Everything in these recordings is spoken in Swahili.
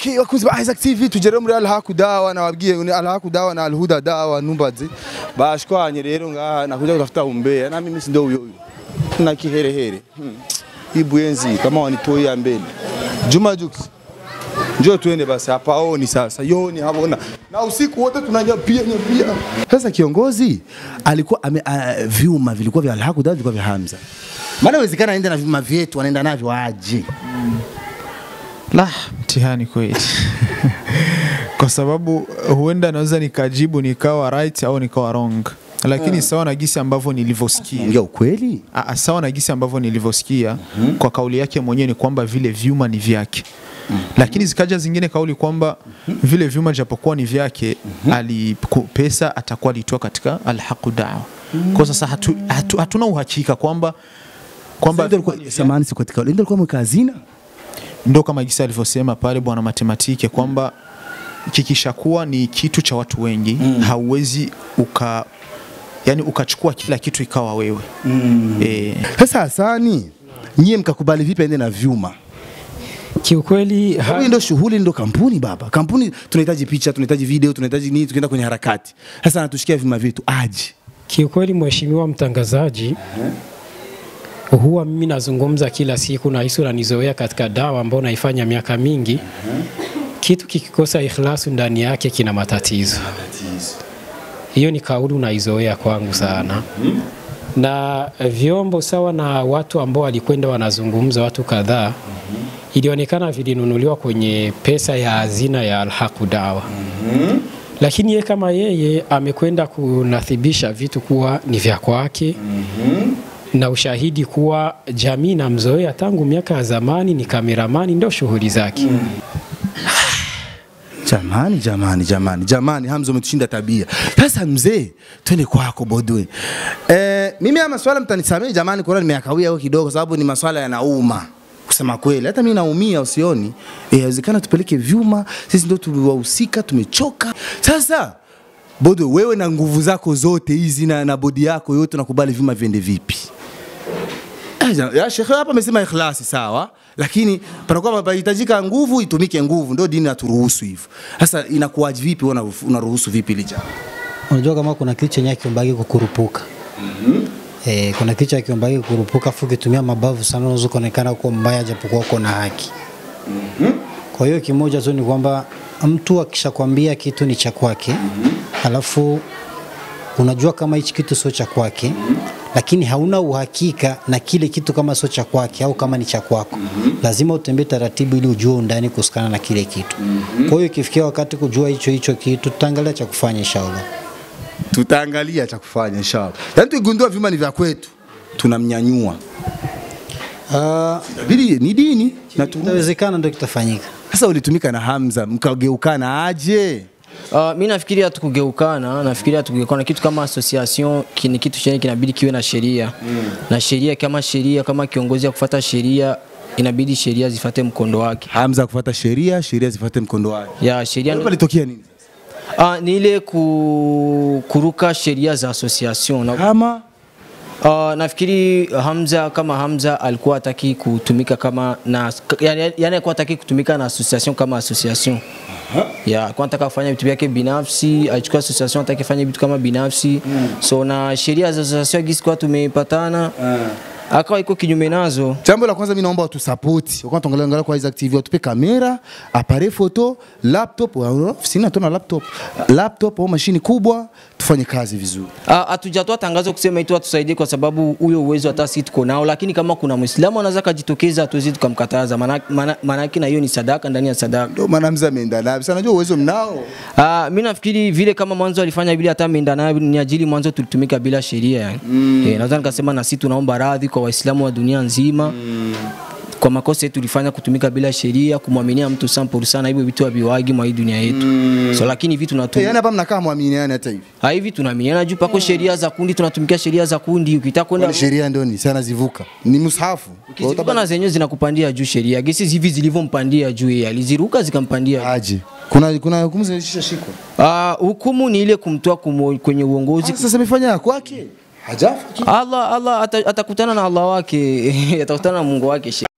Okay, wakunzi ba Isaac TV tugere muri Alhaku Dawa nababwiye ni Alhaku Dawa na Alhuda Dawa numbaze bashwanye rero ngaha nakuja kutafuta umbea na mimi si ndio huyo huyo na kiherehere hmm. Ibwenzi kama wanitoi ya mbele Juma Jux njoo tuende basi hapa oni sasa yoni habona na usiku wote tunanyapia nyapia sasa kiongozi alikuwa ame, uh, vyuma vilikuwa vya Alhaku Dawa vilikuwa vya Hamza maana inawezekana aende na vyuma vyetu anaenda navyo aje La, mtihani kweli. Kwa sababu huenda naweza nikajibu nikawa right au nikawa wrong, lakini sawa na gisi ambavyo nilivyosikia ongea ukweli Aa, sawa na gisi ambavyo nilivyosikia kwa kauli yake mwenyewe ni kwamba vile vyuma ni vyake lakini zikaja zingine kauli kwamba vile vyuma japokuwa ni vyake ali ku- pesa atakuwa alitoa katika alhaqu dawa kwa sasa hatu, hatu, hatuna uhakika kwamba kwamba Ndio alikuwa samani siku katika ndio alikuwa mweka hazina ndo kama gisi alivyosema pale bwana matematike kwamba kikishakuwa ni kitu cha watu wengi hauwezi uka yani ukachukua kila kitu ikawa wewe eh, Sasa Hasani, nyie mkakubali vipi aende na vyuma? Kiukweli ha- Hii ndio shughuli, ndio kampuni baba. Kampuni tunahitaji picha, tunahitaji video, tunahitaji nini, tukienda kwenye harakati. Sasa anatushia vyuma vyetu aje. kiukweli, mheshimiwa mtangazaji, huwa mimi nazungumza kila siku na hisi unanizoea katika dawa ambayo naifanya miaka mingi. Kitu kikikosa ikhlasu ndani yake kina matatizo. Hiyo ni kauli unaizoea kwangu sana. Na vyombo sawa na watu ambao walikwenda wanazungumza, watu kadhaa, ilionekana vilinunuliwa kwenye pesa ya hazina ya Alhaqu Dawa lakini yeye kama yeye amekwenda kunathibisha vitu kuwa ni vya kwake na ushahidi kuwa jamii namzoea tangu miaka ya zamani, ni kameramani, ndio shughuli zake. Jamani, jamani, jamani, jamani, Hamza umetushinda tabia. Sasa mzee, twende kwako Bodwe. Eh, mimi haya maswala mtanisamehe jamani, kwa nimeyakawia huko kidogo, kwa sababu ni maswala yanauma kusema kweli, hata mimi naumia, usioni? Eh, Inawezekana tupeleke vyuma, sisi ndio tuliwahusika, tumechoka. Sasa Bodwe, wewe na nguvu zako zote hizi na, na bodi yako yote, unakubali vyuma viende vipi? Eh, ja- ya shekhe hapa amesema ikhlasi sawa, lakini panakuwa panahitajika nguvu, itumike nguvu, ndio dini naturuhusu hivyo. Sasa inakuwaje vipi, wewe una- unaruhusu vipi ile jambo? Unajua kama kuna kitu chenye kiumbagi kukurupuka. Eh, kuna kitu cha kiumbagi kukurupuka afu ukitumia mabavu sana unaweza kuonekana kuwa mbaya japokuwa uko na haki. Kwa hiyo kimoja tu ni kwamba mtu akishakwambia kitu ni cha kwake, alafu unajua kama hichi kitu sio cha kwake, lakini hauna uhakika na kile kitu kama sio cha kwake au kama ni cha kwako, lazima utembee taratibu ili ujue undani kuhusikana na kile kitu. Kwa hiyo ikifikia wakati kujua hicho hicho kitu, tutaangalia cha kufanya inshallah. Tutaangalia cha kufanya inshallah. Yaani tukigundua vyuma ni vya kwetu, tunamnyanyua. Ah, Bili ni dini na tu. Itawezekana ndio kitafanyika. Sasa ulitumika na Hamza, mkageukana aje? Uh, mi nafikiri hatukugeukana, nafikiri hatukugeukana. Kitu kama association ki- ni kitu chenye kinabidi kiwe na sheria na sheria kama sheria kama kiongozi ya kufuata sheria inabidi sheria zifate mkondo wake. Hamza kufuata sheria, sheria zifuate mkondo wake. Ya sheria Hapa litokea nini? uh, ni ile ku, kuruka sheria za association na, Kama uh, nafikiri Hamza kama Hamza alikuwa hataki kutumika kama na yani, yani alikuwa hataki kutumika na association kama association ya alikuwa anataka kufanya vitu vyake binafsi, alichukua association atake fanya vitu kama binafsi so na sheria za association gisi kwa tumepatana akawa iko kinyume nazo. Jambo la kwanza mimi naomba watu support. Wakati tuangalia angalia kwa Isaac TV watupe kamera, appareil photo, laptop, wa- sina tuna laptop. Laptop au mashini kubwa tufanye kazi vizuri. Ah, Hatujatoa tangazo kusema itu atusaidie kwa sababu huyo uwezo hata sisi tuko nao, lakini kama kuna Muislamu anaweza kujitokeza, hatuwezi tukamkataza, maana maana- maana yake na hiyo ni sadaka ndani ya sadaka. Ndio maana Hamza ameenda nayo. Sasa najua uwezo mnao. Ah, mi nafikiri vile kama mwanzo alifanya vile hata ameenda nayo ni ajili mwanzo tulitumika bila sheria yani. Mm. Eh, naweza nikasema na sisi tunaomba radhi kwa Waislamu wa dunia nzima. Mm. Kwa makosa yetu tulifanya kutumika bila sheria, kumwaminia mtu 100% hivyo vitu haviwagi mwa hii dunia yetu. Mm. So lakini hivi Eh, tunatumia yani hapa mnakaa muaminiane hata hivi. Ha, hivi tunaaminiana juu pako sheria za kundi, tunatumikia sheria za kundi. Ukitaka kwenda Kwani sheria ndio ni sana zivuka. Ni mushafu. ukizivuka na zenyewe zinakupandia juu sheria. Gesi hivi zilivyompandia juu yeye aliziruka zikampandia. aje. Kuna kuna hukumu zilishashikwa. Ah, hukumu ni ile kumtoa kumo- kwenye uongozi Sasa amefanya ya kwake. hajafa Allah Allah ata- atakutana na Allah wake atakutana na Mungu wake she.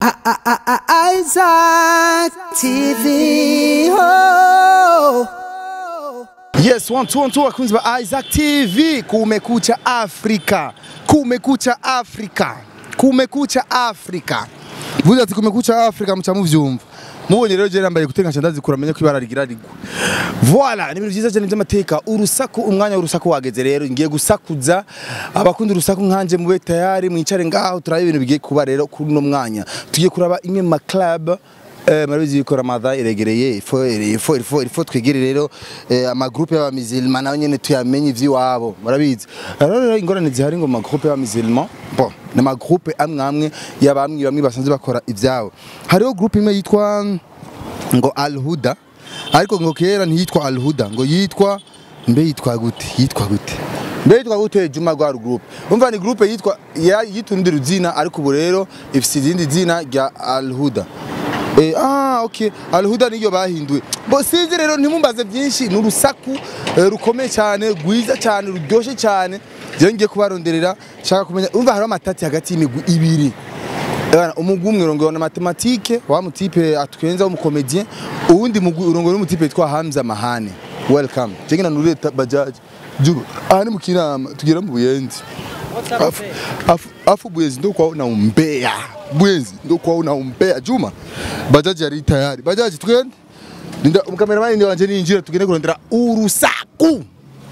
Isaac TV. Oh. Yes, one, two, one, two, wakunzi wa Isaac TV, kumekucha Afrika, kumekucha Afrika, kumekucha Afrika. Vuze ati kumekucha Afrika muca muvyumva mubonye rero je nambaye gutenga candazi kuramenye ko ibara rigira rigwa voilà ni ibintu vyiza cyane by'amateka urusaku umwanya w'urusaku wageze rero ngiye gusakuza abakunda urusaku nkanje mube tayari mwicare ngaho turabe ibintu bigiye kuba rero kuri uno mwanya tugiye kuraba imwe mu ma club Eh, murabizi yuko ramadha iregereye ifo ifo ifo ifo twegere rero eh, amagroupe y'abamizilma nayo nyene tuyamenye ivy'iwabo murabizi rero rero ingorane zihari ngo magroupe y'abamizilma bon ni amagroupe amwe amwe y'abamwe bamwe basanzwe bakora ivyabo hariho groupe imwe yitwa ngo Al Huda ariko ngo kera ntiyitwa Al Huda ngo yitwa mbe yitwa gute yitwa gute mbe yitwa gute Juma Gwar Group umva ni groupe yitwa ya- yitundi ruzina ariko ubu rero ifise izindi zina rya Al Huda Eh, ah okay Al Huda niyo bahinduye bo sinzi rero ntimumbaze byinshi ni urusaku eh, rukomeye cyane rwiza cyane ruryoshe cyane je ngiye kubaronderera shaka kumenya umva hariho amatati hagati y'imigwi ibiri Bana umugwi umwe urongowe na matematike wa mutipe atwenza w'umukomedien uwundi mugwi urongowe n'umutipe yitwa Hamza Mahane welcome je ngina nurire ta- bajaji jugo aha ni mu kinama tugera mu buyenzi afu afu afu buyenzi ndo kwa na umbea buyenzi ndo kwa na umbea juma bajaji yari tayari bajaji tugende Ninda umukameramani ndi wanje ninjira tugende kurondera urusaku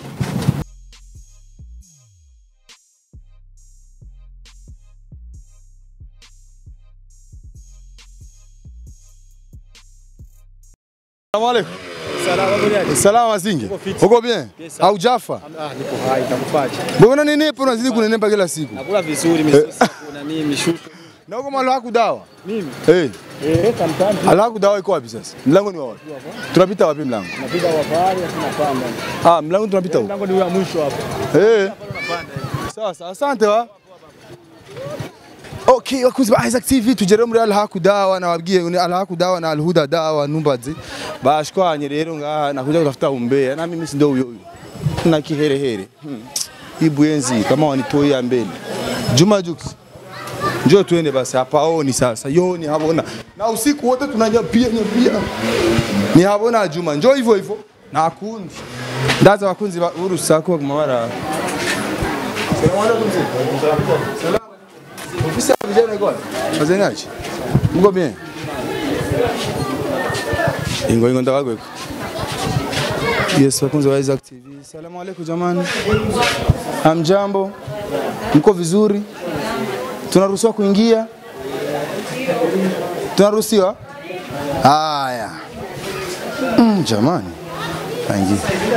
Salamu alaikum. Salama Mazinge. Uko bien? Haujafa? Ah, nipo hai nakufaje? Mbona nenepa unazidi kunenepa kila siku? Nakula vizuri misosi na nini mishuko. Na uko malo hakudawa? Mimi Eh. eh sometimes Ala hakudawa iko wapi sasa? Mlango ni wa wapi? Tunapita wapi mlango? napiga wafari tunapanda. Ah, mlango tunapita huko. Mlango ndio wa mwisho hapo. Eh. Sawa sawa, asante wa. Okay, wakunzi ba Isaac TV tugere muri Al Hakudawa nababwiye ni Al Hakudawa na Al Huda Dawa numbaze. Bashwanye rero ngaha nakuja kutafuta umbea na mimi si ndio huyo huyo. Na kiherehere. Hmm. Ibuyenzi kama wanitoi ya mbele. Juma Jux. Njoo tuende basi hapa oni sasa. Yoni habona. Na usiku wote tunanyapia nyapia. Ni habona Juma. Njoo hivyo hivyo. Na kundi. Ndaza wakunzi ba urusaku kwa mabara. Ofisi ya vijana iko wapi? Wazengaji. Mko bien? Ingo ingo ndakagweko. Yes, wakunzi wa Isaac TV. Salamu alaikum jamani. Hamjambo? Mko vizuri? Tunaruhusiwa kuingia? Tunaruhusiwa? Haya. Mm, jamani. Kaingia.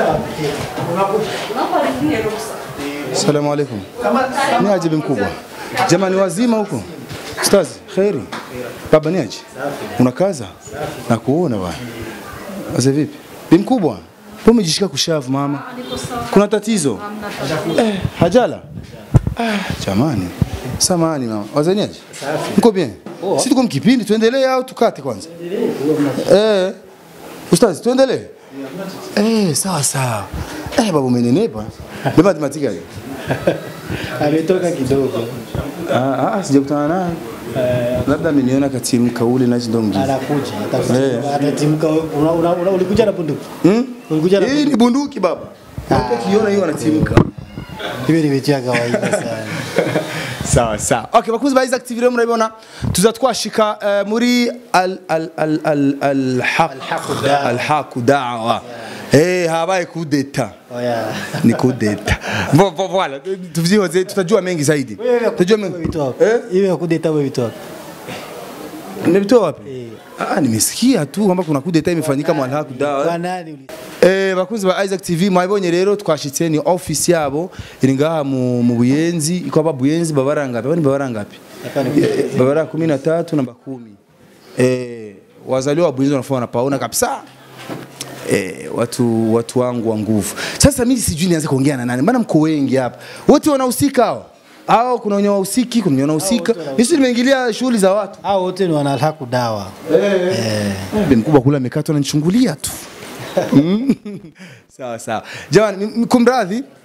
Salamu alaikum. Ni aje bi mkubwa? Jamani wazima huko? Ustazi, kheri. Baba ni aje? Unakaza? Na kuona bwana. Aze vipi? Bi mkubwa? Wewe umejishika kushavu mama. Kuna tatizo? Eh, hajala? Ah, jamani. Samahani mama. Wazeni aje? Mko bien? Si tuko mkipindi tuendelee au tukate kwanza? Eh. Ustazi, tuendelee? Eh, sawa sawa. Eh, baba umenenepa. Beba matematika hiyo. ametoka kidogo, Ah, ah, sijakutana naye. Labda ameniona katimka ule na ndo mjini. anakuja Eh. atafuta- atatimka. Una- una- una- Ulikuja na bunduki? Hmm? Ulikuja na Hii ni bunduki baba. Ukiona hiyo anatimka. Hivi ni vitu ya kawaida sana. sawa sawa okay bakuzi ba Isaac TV rero murabibona tuza twashika eh, muri al al al al al haq al haq dawa eh habaye kudeta Oya. ni kudeta Vo- vo- voilà tuvyihoze tutajua mengi zaidi tutajua mengi Vitu hapo. eh Hivi ya kudeta wewe vitu hapo. nimetoa wapi ah nimesikia tu kwamba kuna kudeta imefanyika mwa al haq dawa Kwa nani uli? Eh, bakunzi ba Isaac TV mwabonye rero twashitse ni office yabo iri ngaha mu, mu Buyenzi iko aba Buyenzi babara ngapi bani babara ngapi Hapa ni Eh, babara 13 namba 10 eh wazaliwa wa Buyenzi wanafaa wanapaona kabisa eh, watu watu wangu wa nguvu sasa mimi sijui nianze kuongea na nani maana mko wengi hapa wote wanahusika hao au kuna wenye wahusiki kuna wenye wanahusika mimi si nimeingilia shughuli za watu Hao wote ni wanalhaku dawa. Bi mkubwa kule amekatwa ananichungulia tu. Mm. sawa sawa. Jamani, m- m- kumradhi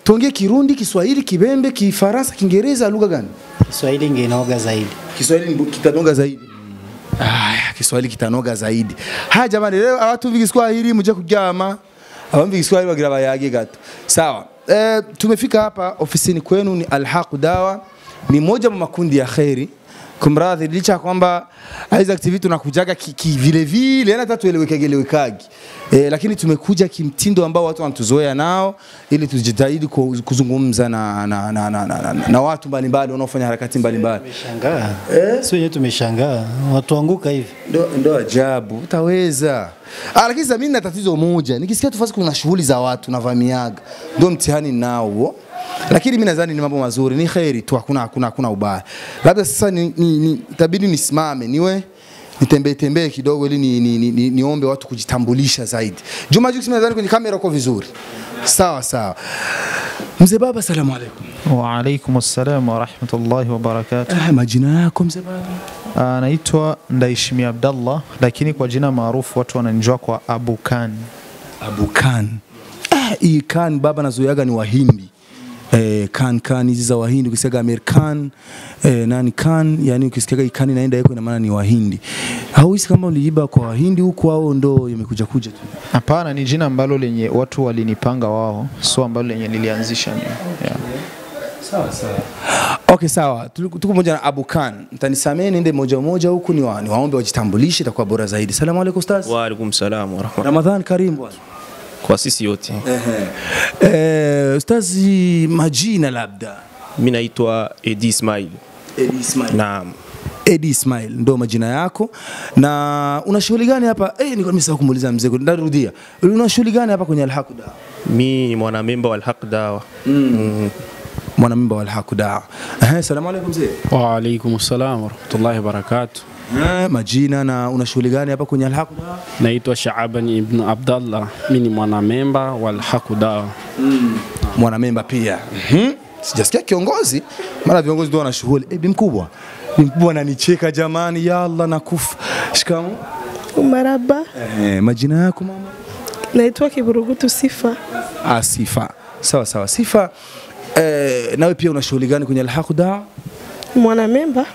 tuongee Kirundi, Kiswahili, Kibembe, Kifaransa, Kiingereza, lugha gani? Kiswahili ingenoga zaidi. Kiswahili ni- kitanoga zaidi. Aya, Kiswahili kitanoga zaidi. Haya jamani, leo abatumva Kiswahili muje kuryama. Abamva Kiswahili bagira bayage gato. Sawa. E, tumefika hapa ofisini kwenu ni Alhaq Dawa. Ni moja mwa makundi ya kheri. Kumradhi licha ya kwamba hizi activity tunakujaga ki, ki vile vile yani hata tuelewekage elewekagi. E, lakini tumekuja kimtindo ambao watu wanatuzoea nao ili tujitahidi ku- kuzungumza na, na, na, na, na, na, na watu mbalimbali wanaofanya harakati mbalimbali. Tumeshangaa. Eh? Sio wenyewe tumeshangaa. Watu anguka hivi. ndo, ndo ajabu utaweza ah, lakini sasa mimi na tatizo moja nikisikia tufasi kuna shughuli za watu navamiaga ndo mtihani nao huo lakini mimi nadhani ni mambo mazuri ni kheri tu hakuna hakuna hakuna ubaya labda sasa ni, ni, ni, itabidi nisimame niwe nitembee tembee kidogo ili ni, ni, ni, ni, niombe watu kujitambulisha zaidi Juma Jux nadhani kwenye kamera uko vizuri sawa sawa mzee baba salamu alaikum Waalaikum assalam warahmatullahi wabarakatuh. ah, majina yako mzee baba Anaitwa Ndaishimi Abdallah, lakini kwa jina maarufu watu wananijua kwa Abu Khan. Abu Khan. Ah, hii Khan baba nazoeaga ni Wahindi. Eh, Khan Khan hizi za Wahindi ukisikiaga Amir Khan eh, nani Khan yani ukisikiaga hii Khan inaenda iko ina maana ni Wahindi. Hauhisi kama uliiba kwa Wahindi huko au ndo imekuja kuja tu? Hapana, ni jina ambalo lenye watu walinipanga wao, sio ambalo lenye nilianzisha mimi. Yeah. Sawa sawa. Okay sawa. Tuliko- Tuko pamoja na Abu Khan. Mtanisamee niende moja moja huku ni, wa, ni waombe wajitambulishe itakuwa bora zaidi. Salamu alaikum ustaz. Waalaikum salam warahmatullahi Ramadhan Karim bwana. kwa sisi yote. Eh, ustazi majina labda. Mimi naitwa Edi Ismail. Edi Ismail. Naam. Edi Ismail ndo majina yako, na una shughuli gani hapa? Eh, nilikuwa nimesahau kumuuliza mzee, narudia, una shughuli gani hapa kwenye Alhaq Dawa? Mi ni mwanamemba wa Alhaq Dawa. Mm. Mwanamimba wa Alhaq Dawa. Eh, salamu alaikum mzee. Waalaikum salam warahmatullahi wabarakatuh. Eh, majina na una shughuli gani hapa kwenye Alhaq Dawa? Naitwa Shaaban ibn Abdallah, mi ni mwanamemba wa Alhaq Dawa. Mwanamemba pia. Mhm. Sijasikia kiongozi, mara viongozi ndio wana shughuli. Eh, bi mkubwa. Bi mkubwa ananicheka jamani, ya Allah nakufa. Shikamoo. Maraba, Eh, majina yako mama? naitwa Kiburugutu Sifa. Ah, Sifa. Sawa sawa. Sifa, eh, nawe pia una shughuli gani kwenye Alhaq Dawa? Mwanamemba,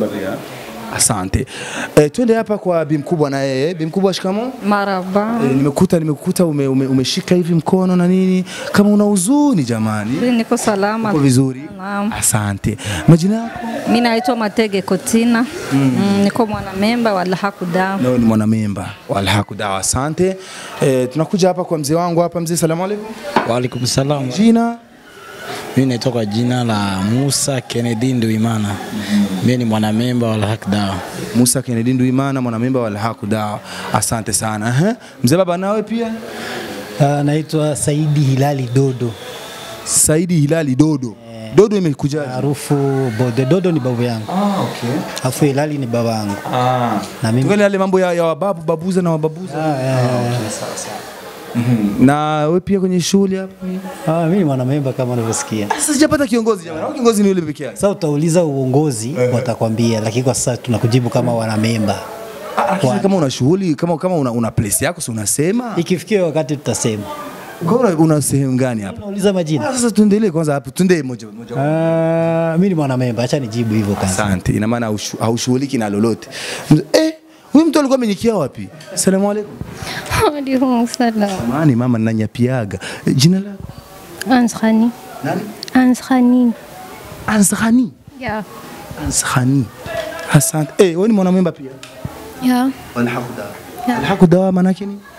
Asante. E, twende hapa kwa bi mkubwa na yeye. Bi mkubwa, shikamo. Maraba. E, nimekuta nimekuta ume, ume, umeshika hivi mkono na nini, kama una huzuni jamani. Niko salama. Uko vizuri? Naam. Asante. Majina yako? Mimi naitwa Matege Kotina. Mm. niko mwanamemba wa Alhaq Dawa. Nawe ni mwanamemba wa Alhaq Dawa. Asante. E, tunakuja hapa kwa mzee wangu hapa. Mzee, salamu alaikum. Waalaikum salam. Jina? Mimi naitwa kwa jina la Musa Kennedy Nduimana. Mimi ni mwanamemba wa Alhaq Dawa. Musa Kennedy Nduimana, mwanamemba wa Alhaq Dawa. Asante sana. Ehe. Mzee baba, nawe pia? Uh, naitwa Saidi Hilali Dodo. Saidi Hilali Dodo. Dodo imekuja maarufu Bode. Dodo ni babu yangu. Ah, okay. Afu Hilali ni baba yangu. Ah. Na mimi Tukale yale mambo ya, ya wababu babuza na wababuza. Ah, yeah, yeah. sawa sawa. Na wewe pia kwenye shughuli hapa? Ah, mimi ni mwanamemba kama unavyosikia. Sasa sijapata kiongozi jamani. Au kiongozi ni yule peke yake? Sasa utauliza uongozi watakwambia, lakini kwa sasa tunakujibu kama wanamemba. Lakini kama una shughuli kama kama una, una place yako si unasema? Ikifikia wakati tutasema. Kwa hiyo una sehemu gani hapa? Unauliza majina. Ah, Sasa tuendelee kwanza hapo. Tuendee moja moja. Ah, mimi ni mwanamemba, acha nijibu hivyo kwanza. Asante. Ina maana haushu- haushughuliki na lolote. Mz- Eh, huyu mtu alikuwa amenyikia wapi? Asalamu alaykum. Waalaikum salam. Mani mama nanyapiaga. Eh, Jina lako? Anskhani. Nani? Anskhani. Anskhani. Ya. Anskhani. Asante. Eh, wewe ni mwanamemba pia? Ya. Alhamdulillah. Ya. Alhamdulillah maana yake nini?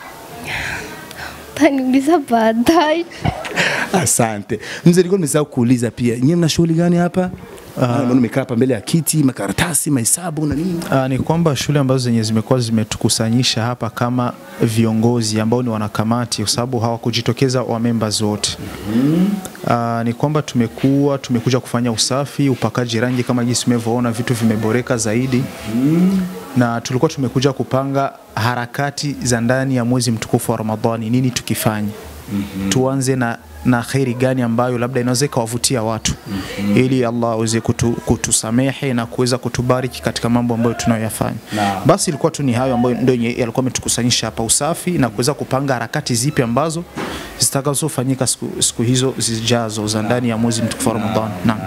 Taniuliza baadaye. Asante. Mzee, nilikuwa nimesahau kuuliza pia. Nyinyi mna shughuli gani hapa? Uh, nimekaa hapa mbele ya kiti, makaratasi, mahesabu na nini? Uh, ni kwamba shule ambazo zenye zimekuwa zimetukusanyisha hapa kama viongozi ambao ni wanakamati, kwa sababu hawakujitokeza wa members wote. Uh, ni kwamba tumekuwa tumekuja kufanya usafi, upakaji rangi kama jinsi umevyoona, vitu vimeboreka zaidi na tulikuwa tumekuja kupanga harakati za ndani ya mwezi mtukufu wa Ramadhani, nini tukifanya tuanze na na kheri gani ambayo labda inaweza ikawavutia watu ili Allah aweze kutu, kutusamehe na kuweza kutubariki katika mambo ambayo tunayoyafanya. Naam. Basi ilikuwa tu ni hayo ambayo ndio yenye yalikuwa ametukusanyisha hapa, usafi na kuweza kupanga harakati zipi ambazo zitakazofanyika siku, siku hizo zijazo za ndani ya mwezi mtukufu wa Ramadhani. Naam.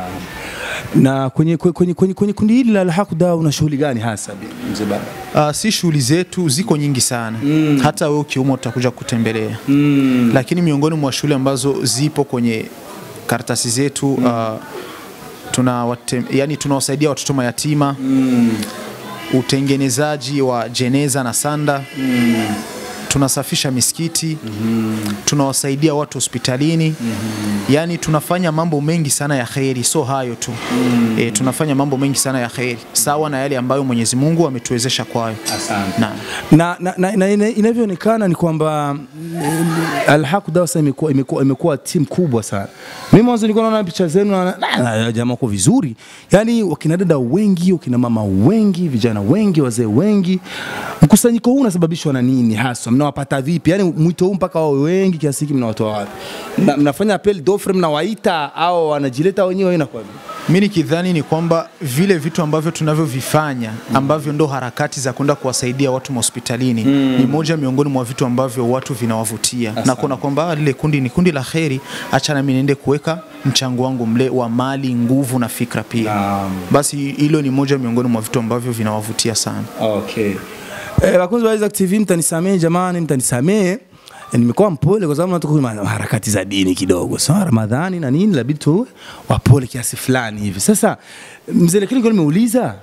Na kwenye, kwenye, kwenye, kwenye kundi hili la Al-Haq Dawa una shughuli gani hasa mzee baba? Uh, si shughuli zetu ziko nyingi sana mm. hata wewe ukiumwa utakuja kutembelea mm. lakini miongoni mwa shughuli ambazo zipo kwenye karatasi zetu mm. uh, tuna wate, yani tunawasaidia watoto mayatima mm. utengenezaji wa jeneza na sanda mm. tunasafisha misikiti mm tunawasaidia watu hospitalini mm yani tunafanya mambo mengi sana ya kheri, so hayo tu mm e, tunafanya mambo mengi sana ya kheri sawa na yale ambayo Mwenyezi Mungu ametuwezesha kwayo. Asante. Naam. na, na, na, na ina- inavyoonekana ni kwamba mm, Al-Haq Dawa sasa imekuwa imekuwa imekuwa timu kubwa sana. Mimi mwanzo nilikuwa naona picha zenu na na- na- jamaa wako vizuri, yaani wakina dada wengi, wakina mama wengi, vijana wengi, wazee wengi. Mkusanyiko huu unasababishwa na nini hasa? Mnawapata vipi? Yaani mwito huu mpaka wawe wengi kiasi hiki mnawatoa wapi? Na, mnafanya apel d'offre, mnawaita au wanajileta wenyewe inakuwa vipi? Mi nikidhani ni kwamba vile vitu ambavyo tunavyovifanya ambavyo ndo harakati za kwenda kuwasaidia watu mahospitalini Mm. ni moja miongoni mwa vitu ambavyo watu vinawavutia na kuona kwamba ah, lile kundi ni kundi la kheri, acha nami niende kuweka mchango wangu mle wa mali, nguvu na fikra pia. Basi hilo ni moja miongoni mwa vitu ambavyo vinawavutia sana. Okay. Eh, wakunzi wa Isaac TV mtanisamehe jamani, mtanisamehe. Eh, Nimekuwa mpole kwa sababu natuko kwenye harakati za dini kidogo. Sawa, Ramadhani na nini labidi tu wapole kiasi fulani hivi. Sasa mzee lakini nilikuwa nimeuliza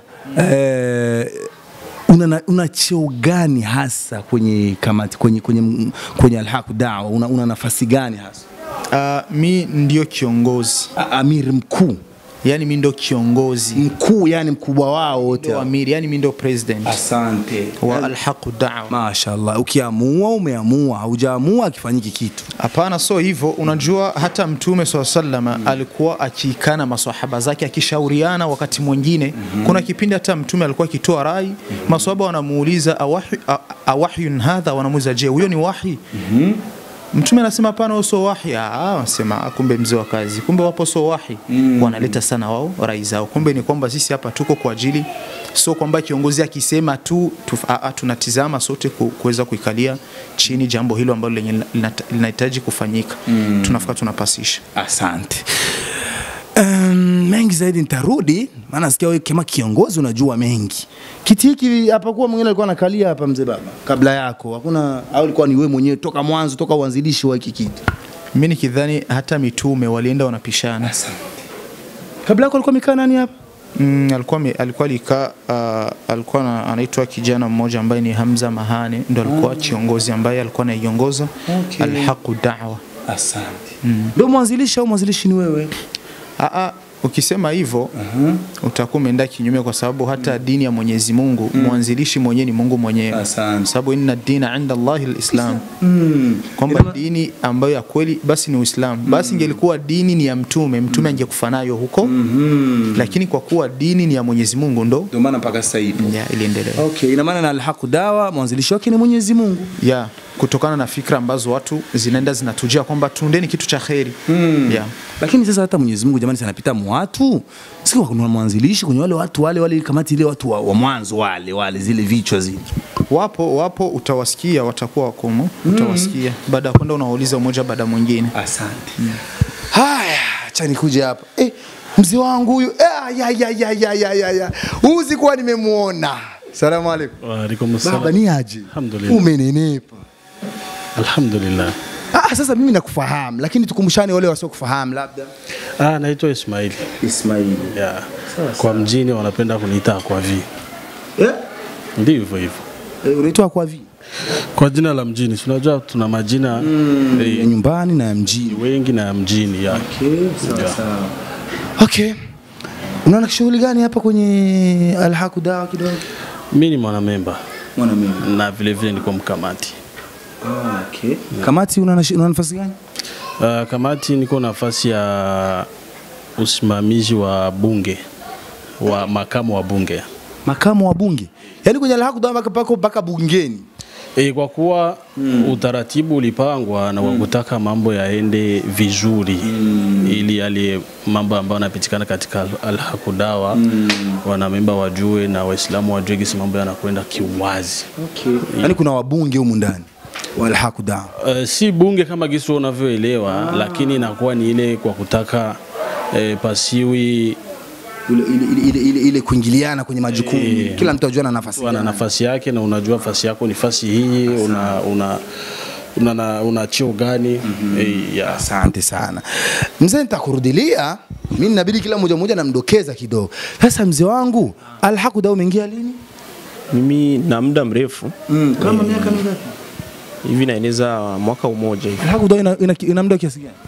eh, una, na- una cheo gani hasa kwenye kamati kwenye kwenye kwenye Al-Haq Dawa una, una nafasi gani hasa? Uh, mi ndio kiongozi amiri mkuu, yani mi ndio kiongozi mkuu, yani mkubwa wao wote. Ndio amiri, yani mi ndio president. Asante. wa Al-Haq Dawa. Mashaallah, ukiamua umeamua, haujaamua akifanyiki kitu. Hapana, so hivyo. Unajua hata Mtume swalla sallama alikuwa akiikana maswahaba zake akishauriana. Wakati mwingine kuna kipindi hata Mtume alikuwa akitoa rai, maswahaba wanamuuliza "Awahy- a- awahyun hadha, wanamuuliza je, huyo ni wahi? Mtume anasema hapana, huo sio wahi. Ah, wanasema "Ah, kumbe mzee wa kazi, kumbe wapo sio wahi. Wanaleta sana wao rai zao. Kumbe ni kwamba sisi hapa tuko kwa ajili, sio kwamba kiongozi akisema tu, tu a, a, tunatizama sote ku- kuweza kuikalia chini jambo hilo ambalo lenye linata- linahitaji kufanyika. Mm. Tunafika tunapasisha. Asante. Um, mengi zaidi nitarudi, maana nasikia wewe kama kiongozi unajua mengi. Kiti hiki hapakuwa mwingine alikuwa anakalia hapa mzee baba kabla yako, hakuna au ilikuwa ni wewe mwenyewe toka mwanzo, toka uanzilishi wa hiki kiti? Mimi nikidhani hata mitume walienda wanapishana. Kabla yako alikuwa amekaa nani hapa? Mm, alikuwa ame- alikuwa alikaa uh, alikuwa na- anaitwa kijana mmoja ambaye ni Hamza Mahane ndo alikuwa kiongozi ambaye alikuwa anaiongoza Okay. Alhaqu Da'wa. Asante. Mm. Ndio mwanzilishi au mwanzilishi ni wewe? Aa, ukisema hivyo utakuwa umeenda kinyume, kwa sababu hata dini ya Mwenyezi Mungu mwanzilishi mwenyewe ni Mungu mwenyewe, sababu inna dina inda Allahi lislam, kwamba dini ambayo ya kweli basi ni Uislamu. Basi ingelikuwa dini ni ya mtume, mtume angekufa nayo huko, lakini kwa kuwa dini ni ya Mwenyezi Mungu ndo ndio maana mpaka sasa hivi ya iliendelea. Okay, ina maana na Al-Haq Dawa mwanzilishi wake ni Mwenyezi Mungu. ya kutokana na fikra ambazo watu zinaenda zinatujia kwamba tuundeni kitu cha kheri yeah. Lakini sasa hata Mwenyezi Mungu jamani, sanapita mwatu sio kuna mwanzilishi kwenye wale watu wale wale kamati ile watu wa, wa mwanzo wale wale zile vichwa zile. Wapo wapo, utawasikia watakuwa wakomo, utawasikia baada ya kwenda unawauliza mmoja baada ya mwingine. Asante. Haya, acha nikuje hapa. Eh, mzee wangu huyu. Eh, ya ya ya ya ya ya ya. Huyu sikuwa nimemuona. Salamu alaikum. Wa alaikum salam. Baba ni aje? Alhamdulillah. Umenenepa. Alhamdulillah. Ah, sasa mimi nakufahamu lakini tukumbushane wale wasiokufahamu labda. Ah, naitwa Ismaili. Ismaili. Yeah. Kwa mjini wanapenda kuniita kwa vi. Eh? Ndivyo hivyo. Eh, unaitwa kwa vi? Kwa jina la mjini. Si Unajua tuna majina Mm, eh, ya nyumbani na ya mjini. wengi na ya mjini ya. Okay, sawa Yeah. sawa. Okay. Unaona shughuli gani hapa kwenye Al-Haq Dawa kidogo? Mimi ni mwanamemba. Mwanamemba. Na vile vile niko mkamati. Ah, okay. Kamati una nashi- una nafasi gani? Uh, kamati niko nafasi ya usimamizi wa bunge wa makamu wa bunge. Makamu wa bunge. Yaani kwenye Al-Haq Dawa mpaka pako mpaka bungeni. E, kwa kuwa utaratibu ulipangwa na kwa kutaka mambo yaende vizuri ili yale mambo ambayo yanapitikana katika Al- Al-Hakudawa wanamemba wajue na Waislamu wajue gisi mambo yanakwenda kiuwazi. Okay. Yaani kuna wabunge humu ndani wa Al-Hakudawa. Uh, si bunge kama gisi unavyoelewa lakini inakuwa ni ile kwa kutaka eh, pasiwi ile, ile, ile, ile, ile kuingiliana kwenye majukumu Eh. kila mtu ajua na nafasi ana nafasi yake na unajua nafasi yako ni nafasi hii una una una, una, una cheo gani eh, ya. Asante sana mzee, nitakurudilia mimi, inabidi kila mmoja mmoja namdokeza kidogo. Sasa mzee wangu, Al-Hakudawa umeingia lini? Mimi na muda mrefu Mm, kama miaka mingapi? hivi naeneza mwaka umoja hivi Al-Hakudawa ina, ina, ina muda kiasi gani?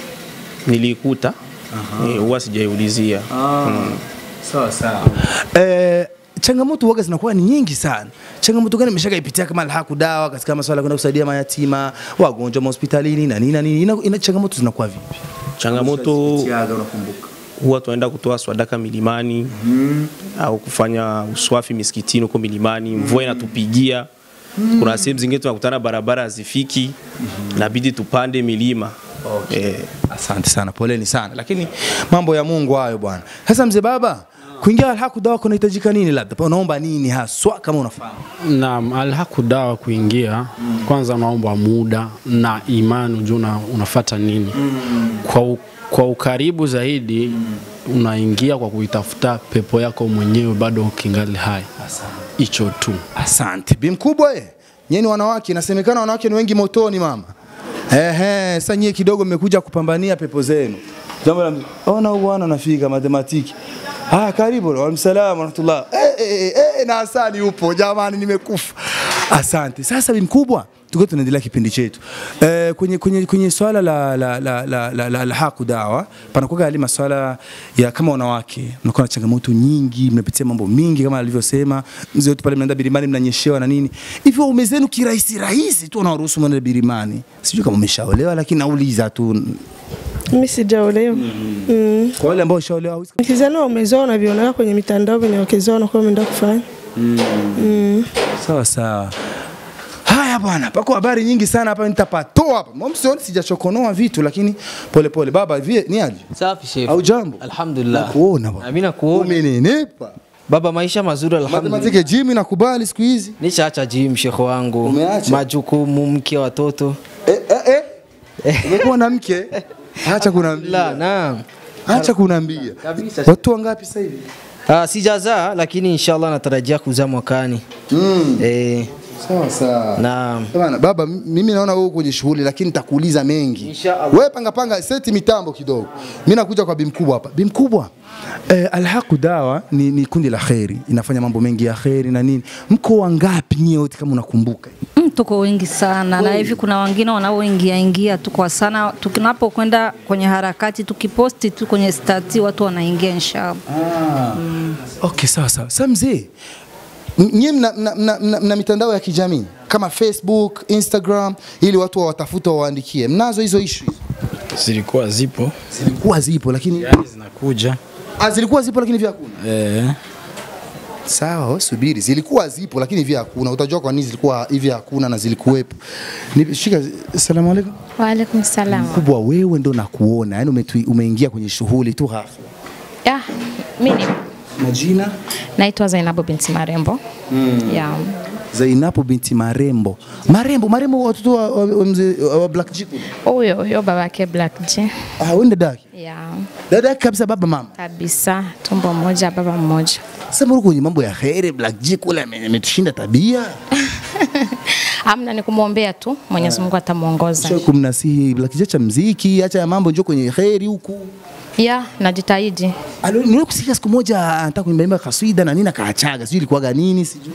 nilikuta eh, huwa sijaiulizia Mm. Sawa sawa. Eh, changamoto waga zinakuwa ni nyingi sana. Changamoto gani umeshakaipitia kama Al-Hakudawa katika masuala ya kwenda kusaidia mayatima, wagonjwa mahospitalini na nini na nini? Ina, ina changamoto zinakuwa vipi? changamoto Umeshazipitiaga, unakumbuka? huwa tunaenda kutoa swadaka milimani au kufanya uswafi misikitini huko milimani, mvua inatupigia. Kuna sehemu zingine tunakutana barabara hazifiki, inabidi tupande milima eh, Asante sana, poleni sana, lakini mambo ya Mungu hayo bwana. Sasa mzee baba, kuingia Al-Hakudawa kunahitajika nini? Labda unaomba nini haswa kama unafahamu? Naam, Al-Hakudawa kuingia kwanza unaomba muda na imani ujue una, unafata nini kwa, u, kwa ukaribu zaidi unaingia kwa kuitafuta pepo yako mwenyewe bado ukingali hai. Hicho tu. Asante. Bi mkubwa eh. Nyinyi wanawake, inasemekana wanawake ni wengi motoni mama. Ehe, sasa nyie kidogo mmekuja kupambania pepo zenu. Jambo la ona huyu bwana anafika matematiki. Ah, karibu wa salamu rahmatullah. Eh, eh, eh, eh, na asali upo jamani, nimekufa. Asante. Sasa bi mkubwa, tuko tunaendelea kipindi chetu. Eh, kwenye kwenye kwenye swala la la la la, la, la, la haku dawa panakuwa yale maswala ya kama wanawake mnakuwa na changamoto nyingi, mnapitia mambo mingi kama alivyosema mzee wetu pale, mnaenda birimani mnanyeshewa na nini hivyo, ume zenu kirahisi rahisi tu wanaruhusu mwende birimani. Sijui kama umeshaolewa, lakini nauliza tu Mimi sijaolewa. Mm. kwa wale ambao washaolewa hawezi Nikizani wamezoa wanavionaga kwenye mitandao venye wakezoa wanakuwa wameenda kufanya. Mm. Sawa sawa. Haya bwana, pako habari nyingi sana hapa nitapatoa hapa. Mimi sioni sijachokonoa vitu lakini pole pole. Baba vie ni aje? Safi chef. Au jambo? Alhamdulillah. Nakuona bwana. Mimi nakuona. Umenenepa. Baba, maisha mazuri alhamdulillah. Matematiki gym nakubali siku hizi. Nishaacha gym shekho wangu. Umeacha? Majukumu, mke, watoto. Eh eh eh. Umekuwa na mke? Acha kunaambia. La, naam. Acha kunaambia. Kabisa. Watu wangapi sasa hivi? Ah, sijazaa lakini inshallah natarajia kuzaa mwakani. Mm. Eh, Sawa sawa. naam. Bwana baba, m- mimi naona wewe uko kwenye shughuli lakini nitakuuliza mengi. Inshallah. Wewe panga panga seti mitambo kidogo. Mimi nakuja kwa bimkubwa hapa. Bimkubwa. Eh, Alhaqu Dawa ni, ni kundi la kheri, inafanya mambo mengi ya kheri na nini. Mko wangapi nyie wote kama unakumbuka? Mm, tuko wengi sana na hivi kuna wengine wanaoingia ingia tu kwa sana, tunapokwenda kwenye harakati tukiposti tu kwenye stati watu wanaingia inshallah. Okay, sawa sawa. Sasa mzee, m- nyie mna, mna, mna, mna, mna mitandao ya kijamii kama Facebook, Instagram ili watu wawatafute wawaandikie. Mnazo hizo issue? Zilikuwa zipo, Zilikuwa zipo lakini zinakuja ah, zilikuwa zipo lakini vya hakuna. eh, Sawa, wewe subiri. Zilikuwa zipo lakini hivi hakuna. Utajua kwa nini zilikuwa hivi hakuna na zilikuwepo. Ni- Shika, asalamu alaykum. Waalaikum salam. Kubwa wewe ndo nakuona. Yaani umetu- umeingia kwenye shughuli tu hafla. Ya, mimi Majina? naitwa Zainabu binti Marembo. Ya. Zainabu binti Marembo. Marembo, Marembo watoto wa, wa, wa, mzee- wa Black Chick. Huyo huyo babake Black J. Ah, wewe ndo dadake. Ya. Dada yake kabisa baba mama. Kabisa, tumbo moja baba mmoja. Sasa mbona kwenye mambo ya khairi Black Chick kule ame- ametushinda tabia. Amna ni kumwombea tu, Mwenyezi Mungu atamuongoza. Sio kumnasihi Black Chick acha mziki, acha ya mambo njoo kwenye khairi huku. Ya, najitahidi. Alo, niwe kusikia siku moja anataka kuimba imba kaswida na nini akaachaga, sijui ilikuwaga nini sijui.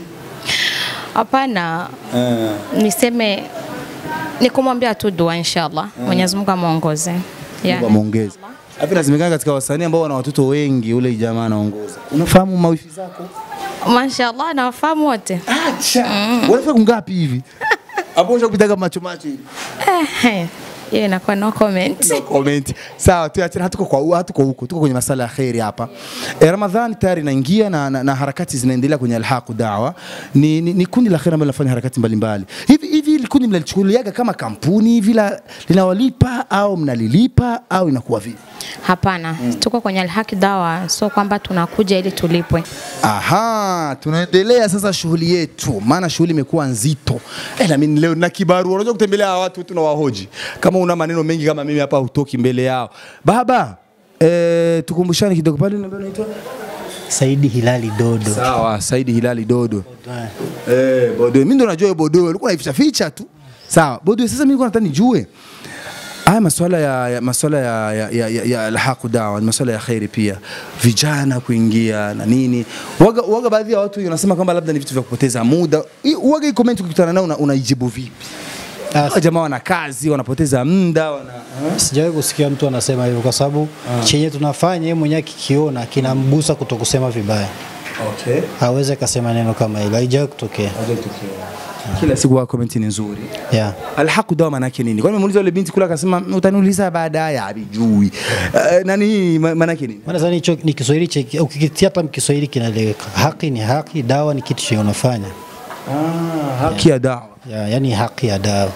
Hapana, niseme ni kumwombea tu dua inshallah. Mwenyezi Mungu amuongoze. Ya. Mungu amuongeze. Hapo inasemekana katika wasanii ambao wana watoto wengi, ule jamaa anaongoza. Unafahamu mawifi zako? Mashallah nawafahamu wote. Acha. Wanafika kungapi hivi? Hapo unaweza kupitaga macho macho hivi. Eh, hiyo inakuwa no comment. No comment. Sawa, tuachane hatuko kwa hatuko huko. Tuko kwenye masala ya khairi hapa. E, Ramadhani tayari inaingia na, na, na harakati zinaendelea kwenye Alhaq Dawa. Ni, ni, ni kundi la khairi ambalo linafanya harakati mbalimbali. Hivi hivi hili kundi mnalichukuliaga kama kampuni hivi la- linawalipa au mnalilipa au inakuwa vipi? Hapana, tuko kwenye Alhaki Dawa, sio kwamba tunakuja ili tulipwe. Aha, tunaendelea sasa shughuli yetu, maana shughuli imekuwa nzito. Eh, na mimi leo na kibarua, unajua kutembelea hawa watu tunawahoji. Kama una maneno mengi kama mimi hapa hutoki mbele yao. Baba, eh, tukumbushane kidogo pale unaambia unaitwa Saidi Hilali Dodo. Sawa, Saidi Hilali Dodo. Eh, Bodo, mimi ndo najua hiyo Bodo, ulikuwa unaificha ficha tu. Sawa, Bodo, sasa mimi nilikuwa nataka nijue haya masuala ya, ya masuala ya, ya, ya, ya, ya alhaqu dawa ni masuala ya khairi pia, vijana kuingia na nini. Waga, waga baadhi ya watu wanasema kwamba labda ni vitu vya kupoteza muda. I- Waga hii comment ukikutana nao una- unaijibu vipi? Hawa jamaa wana kazi, wanapoteza muda, wana Sijawahi kusikia mtu anasema hivyo kwa sababu chenye tunafanya yeye mwenyewe akikiona kinamgusa kutokusema vibaya. Okay. Hawezi akasema neno kama hilo, haijawahi kutokea. kila siku wa comment ni nzuri. Yeah. Alhaqu dawa maana yake nini? Kwani nimemuuliza yule binti kule akasema utaniuliza baadaye, habijui. Uh, nani ma- maana yake nini? Maana sasa hicho ni Kiswahili che ukikitia hata Kiswahili kinaeleweka. Haki ni haki, dawa ni kitu chenye unafanya. Ah, haki ya dawa. Yeah, yani haki ya dawa.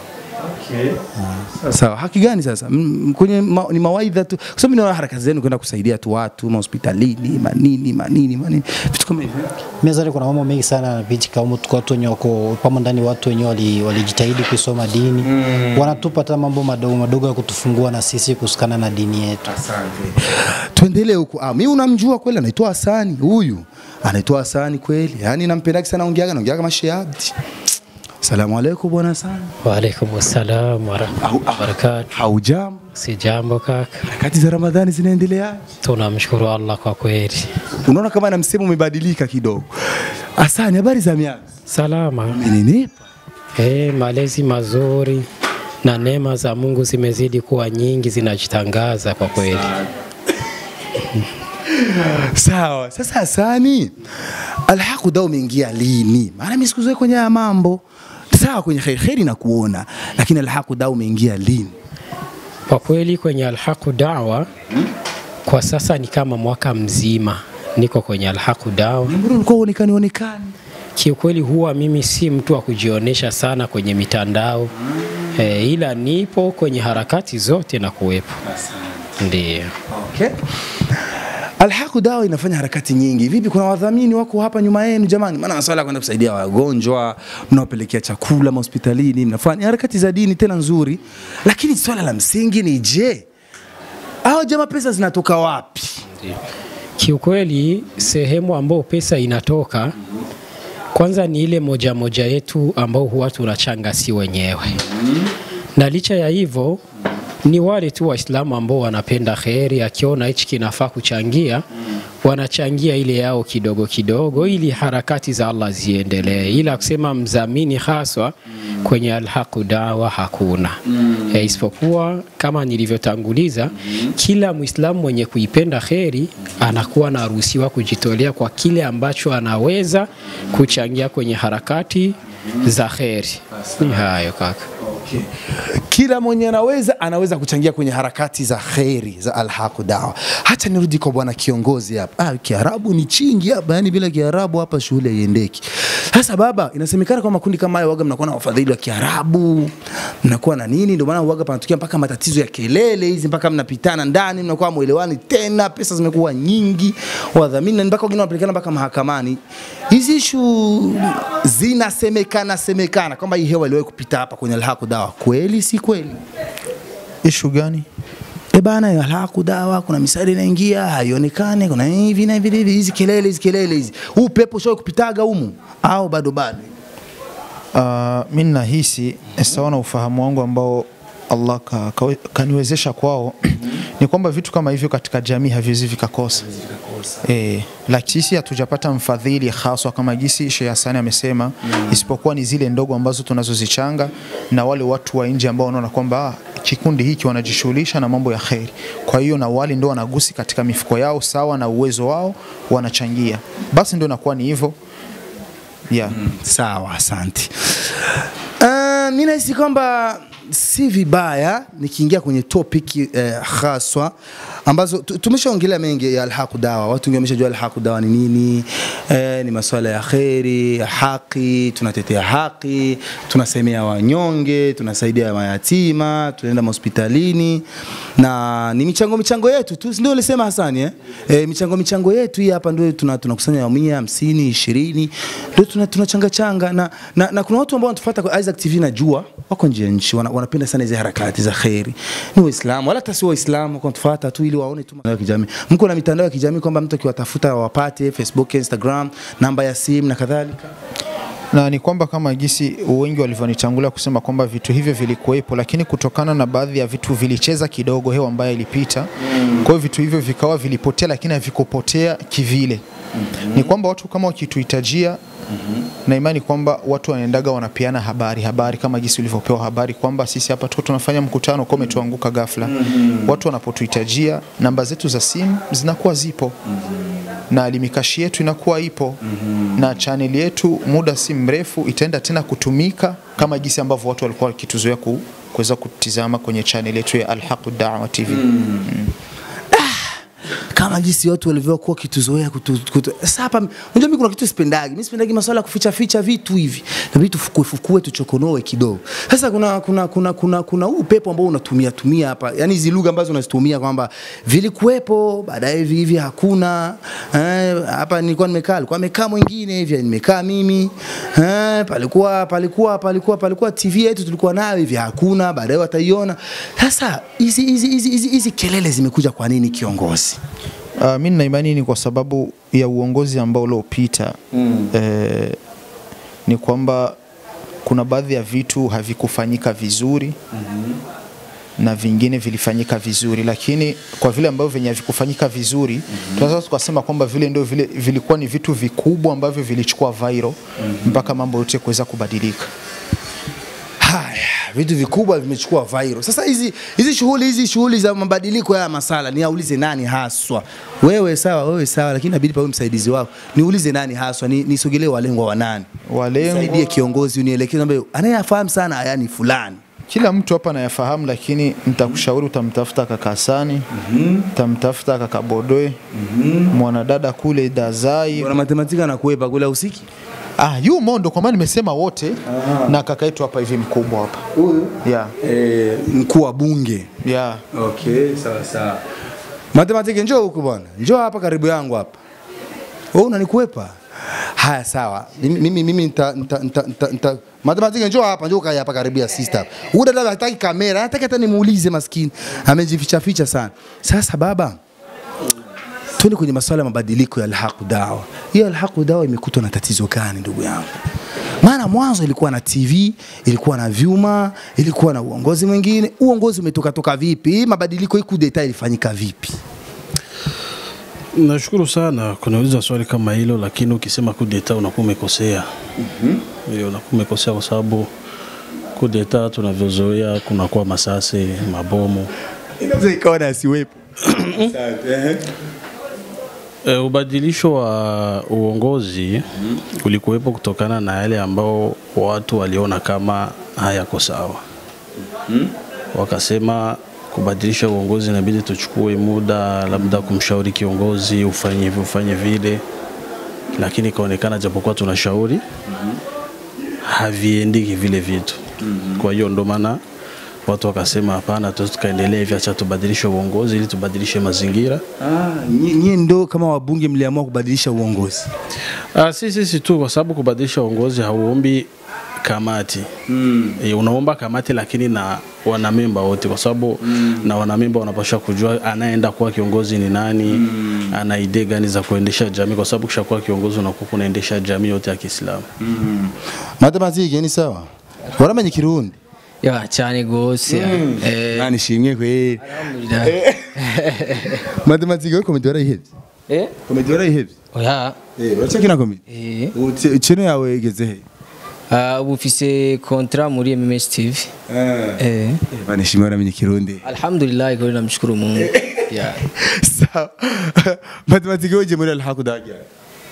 Sawa, haki gani sasa? M- Kwenye ma, ni mawaidha tu. Kwa sababu naona harakati zenu kwenda kusaidia tu watu mahospitalini, manini, manini, manini. Vitu kama hivyo. Mimi nadhani kuna mambo mengi sana yanapitika humo, tuko watu wenye wako pamo ndani, watu wenyewe wali- walijitahidi kuisoma dini mm. wanatupa hata mambo madogo madogo ya kutufungua na sisi kusikana na dini yetu. Asante. Tuendelee huku. Ah, mimi unamjua kweli anaitwa Hasani huyu. Anaitwa Hasani kweli. Yaani nampenda sana ongeaga naongeaga kama Shehabdi. Salamu alaikum bwana Hasani. Waalaikum salam warahmatullahi wabarakatuh. Haujambo? Si jambo kaka. Harakati za Ramadhani zinaendelea? Tunamshukuru Allah kwa kweli. Unaona kama na msemo umebadilika kidogo. Hasani, habari za miaka? Salama. Umeninipa? Eh, malezi mazuri na neema za Mungu zimezidi kuwa nyingi, zinajitangaza kwa kweli. Sawa. Sasa Hasani, alhaqu dawa umeingia lini? Maana mimi sikuzoea kwenye haya mambo. Sawa, kwenye khair khairi na kuona, lakini alhaqu dawa umeingia lini? Kwa kweli kwenye Alhaqu Dawa kwa sasa ni kama mwaka mzima niko kwenye Alhaqu Dawa. Mbona ulikuwa uonekani onekani? Kiukweli huwa mimi si mtu wa kujionyesha sana kwenye mitandao e, ila nipo kwenye harakati zote na kuwepo. Ndio. Okay. Alhaqu dawa inafanya harakati nyingi. Vipi, kuna wadhamini wako hapa nyuma yenu jamani? Maana masuala ya kwenda kusaidia wagonjwa, mnawapelekea chakula mahospitalini, mnafanya harakati za dini tena nzuri, lakini swala la msingi ni je, hao jamaa pesa zinatoka wapi? Kiukweli sehemu ambao pesa inatoka kwanza ni ile moja moja yetu ambao huwa tunachanga si wenyewe, na licha ya hivyo ni wale tu Waislamu ambao wanapenda kheri, akiona hichi kinafaa kuchangia, wanachangia ile yao kidogo kidogo, ili harakati za Allah ziendelee, ila kusema mdhamini haswa kwenye Alhaqu Dawa hakuna mm. E, isipokuwa kama nilivyotanguliza, kila Muislamu mwenye kuipenda kheri anakuwa anaruhusiwa kujitolea kwa kile ambacho anaweza kuchangia kwenye harakati za kheri. Ni hayo kaka. Okay. Kila mwenye anaweza anaweza kuchangia kwenye harakati za kheri za Alhaqu Dawa. Hata nirudi kwa bwana kiongozi hapa. Ah, Kiarabu ni chingi hapa, yani bila Kiarabu hapa shule haiendeki. Sasa baba, inasemekana kwa makundi kama hayo waga mnakuwa na wafadhili wa Kiarabu, mnakuwa na nini, ndio maana waga panatokea mpaka matatizo ya kelele hizi, mpaka mnapitana ndani, mnakuwa mwelewani tena, pesa zimekuwa nyingi, wadhamini na mpaka wengine wanapelekana mpaka mahakamani. Hizi ishu zinasemekana semekana kwamba hii hewa iliwahi kupita hapa kwenye Alhaqu Dawa, kweli si kweli? Ishu gani? E bana, Alhaqu Dawa kuna misaada inaingia haionekane, kuna hivi na hivi hivi, hizi kelele hizi kelele hizi, huu pepo shawahi kupitaga humu au bado bado? Uh, mi nahisi sawa na ufahamu wangu ambao Allah ka, ka, kaniwezesha kwao ni kwamba vitu kama hivyo katika jamii haviwezi vikakosa. E, lakini sisi hatujapata mfadhili haswa kama jinsi Sheikh Hassan amesema mm. isipokuwa ni zile ndogo ambazo tunazozichanga na wale watu wa nje ambao wanaona kwamba ah, kikundi hiki wanajishughulisha na mambo ya kheri. Kwa hiyo na wale ndio wanagusi katika mifuko yao sawa na uwezo wao wanachangia, basi ndio inakuwa ni hivyo yeah. Sawa, asante. Uh, mi nahisi kwamba si vibaya nikiingia kwenye topic eh, haswa ambazo tu- tumeshaongelea mengi ya alhaqu dawa. Watu wengi wameshajua alhaqu dawa ni nini. Eh, ni masuala ya kheri, ya haki, tunatetea haki, tunasemea wanyonge, tunasaidia mayatima, tunaenda hospitalini na ni michango michango yetu tu, si ndio ulisema Hasani eh? Eh, michango michango yetu hii hapa ndio tuna tunakusanya mia hamsini ishirini ndio tuna tunachanga changa na, na, na kuna watu ambao wanatufuata kwa Isaac TV najua wako nje ya nchi wana, wanapenda sana hizi harakati za kheri, ni Waislamu wala hata si Waislamu, wako wanatufuata tu ili waone tu mitandao ya kijamii. Mko na mitandao ya kijamii kwamba mtu akiwatafuta wapate Facebook, Instagram, namba ya simu na kadhalika. na ni kwamba kama gisi wengi walivyonitangulia kusema kwamba vitu hivyo vilikuwepo, lakini kutokana na baadhi ya vitu vilicheza kidogo hewa ambayo ilipita mm. kwa hiyo vitu hivyo vikawa vilipotea, lakini havikupotea kivile mm-hmm. ni kwamba watu kama wakituhitajia mm-hmm. na imani kwamba watu wanaendaga wanapeana habari habari kama gisi ulivyopewa habari kwamba sisi hapa tuko tunafanya mkutano kwa umetuanguka ghafla mm-hmm. watu wanapotuhitajia namba zetu za simu zinakuwa zipo mm-hmm na limikashi yetu inakuwa ipo mm-hmm. na chaneli yetu muda si mrefu itaenda tena kutumika kama jinsi ambavyo watu walikuwa wakituzoea ku, kuweza kutizama kwenye chaneli yetu ya Alhaqu Dawa TV mm. kama jinsi watu walivyokuwa kituzoea kutu, kutu. Sasa hapa unajua mimi kuna kitu sipendagi. Mimi sipendagi masuala ya kuficha ficha vitu hivi. Na vitu fukue fukue tuchokonoe kidogo. Sasa kuna kuna kuna kuna kuna huu upepo ambao unatumia tumia hapa. Yaani hizi lugha ambazo unazitumia kwamba vilikuwepo baadaye hivi hivi hakuna. Eh, hapa nilikuwa nimekaa, alikuwa amekaa mwingine hivi, nimekaa mimi. Eh, palikuwa palikuwa palikuwa palikuwa TV yetu tulikuwa nayo hivi hakuna, baadaye wataiona. Sasa hizi hizi hizi hizi hizi kelele zimekuja kwa nini kiongozi? Uh, mi nina imani ni kwa sababu ya uongozi ambao uliopita mm. eh, ni kwamba kuna baadhi ya vitu havikufanyika vizuri mm-hmm. na vingine vilifanyika vizuri, lakini kwa vile ambavyo venye havikufanyika vizuri mm-hmm. tunaweza tukasema kwamba vile ndio vile vilikuwa ni vitu vikubwa ambavyo vilichukua viral mm-hmm. mpaka mambo yote kuweza kubadilika. Haya, vitu vikubwa vimechukua viral. Sasa hizi hizi shughuli hizi shughuli za mabadiliko ya masala, niaulize nani haswa? Wewe sawa, wewe sawa, lakini inabidi pawe msaidizi wako. Niulize nani haswa, ni nisogelee walengwa wa nani? Walengwa Saidie kiongozi, unielekeze ambaye anayefahamu sana yani fulani. Kila mtu hapa anayafahamu, lakini nitakushauri utamtafuta kaka Hasani, utamtafuta kaka Bodoe, mwanadada kule Dazai. Bwana matematika anakuepa kule usiki? Ah, yu mondo kwa maana nimesema wote na kaka yetu hapa hivi mkubwa hapa. Huyu? Yeah. Eh, mkuu wa bunge. Yeah. Okay, sawa sawa. Matematiki njoo huku bwana. Njoo hapa karibu yangu hapa. Wewe unanikwepa? Haya sawa. Mimi mimi mimi nita nita nita, nita, nita Matematiki njoo hapa, njoo kaa hapa karibu ya sister. Huyu dada hataki kamera, hataki hata nimuulize maskini. Amejificha ficha sana. Sasa baba, tuende kwenye masuala ya mabadiliko ya Alhaqu Dawa. Hiyo Alhaqu Dawa imekutwa na tatizo gani ndugu yangu? Maana mwanzo ilikuwa na TV, ilikuwa na vyuma, ilikuwa na uongozi mwingine. Uongozi umetoka toka vipi? Hii mabadiliko hii kudeta ilifanyika vipi? Nashukuru sana kuniuliza swali kama hilo, lakini ukisema kudeta unakuwa umekosea. Hiyo unakuwa umekosea kwa sababu kudeta tunavyozoea kunakuwa masasi, mabomu. Inaweza ikawa na asiwepo. E, ubadilisho wa uongozi ulikuwepo kutokana na yale ambao watu waliona kama hayako sawa. Wakasema kubadilisha uongozi inabidi tuchukue muda, labda kumshauri kiongozi ufanye hivi ufanye vile, lakini ikaonekana japokuwa tunashauri haviendiki vile vitu. Kwa hiyo ndo maana watu wakasema hapana, tuwezi tukaendelea hivi, acha tubadilishe uongozi ili tubadilishe mazingira. Ah, nyie nyie ndo kama wabunge mliamua kubadilisha uongozi. Ah, si sisi tu, kwa sababu kubadilisha uongozi hauombi kamati mm. E, unaomba kamati lakini na wanamemba wote, kwa sababu mm. na wanamemba wanapaswa kujua anayeenda kuwa kiongozi ni nani mm. ana idea gani za kuendesha jamii, kwa sababu kishakuwa kiongozi unakuwa unaendesha jamii yote ya Kiislamu mm. Matematiki ni sawa, waramenye Kirundi ya cyane gose Mm. eh nani shimwe kweli alhamdulillah matematiki yo komedi warayihevye eh komedi warayihevye oya eh uracakina komedi eh Uti- cheno yawe igeze he Ah, ubu ufise kontra muri MMS TV eh bane shimwe waramenye Kirundi alhamdulillah kwa namshukuru Mungu yeah sawa matematiki yoje muri alhaku dagia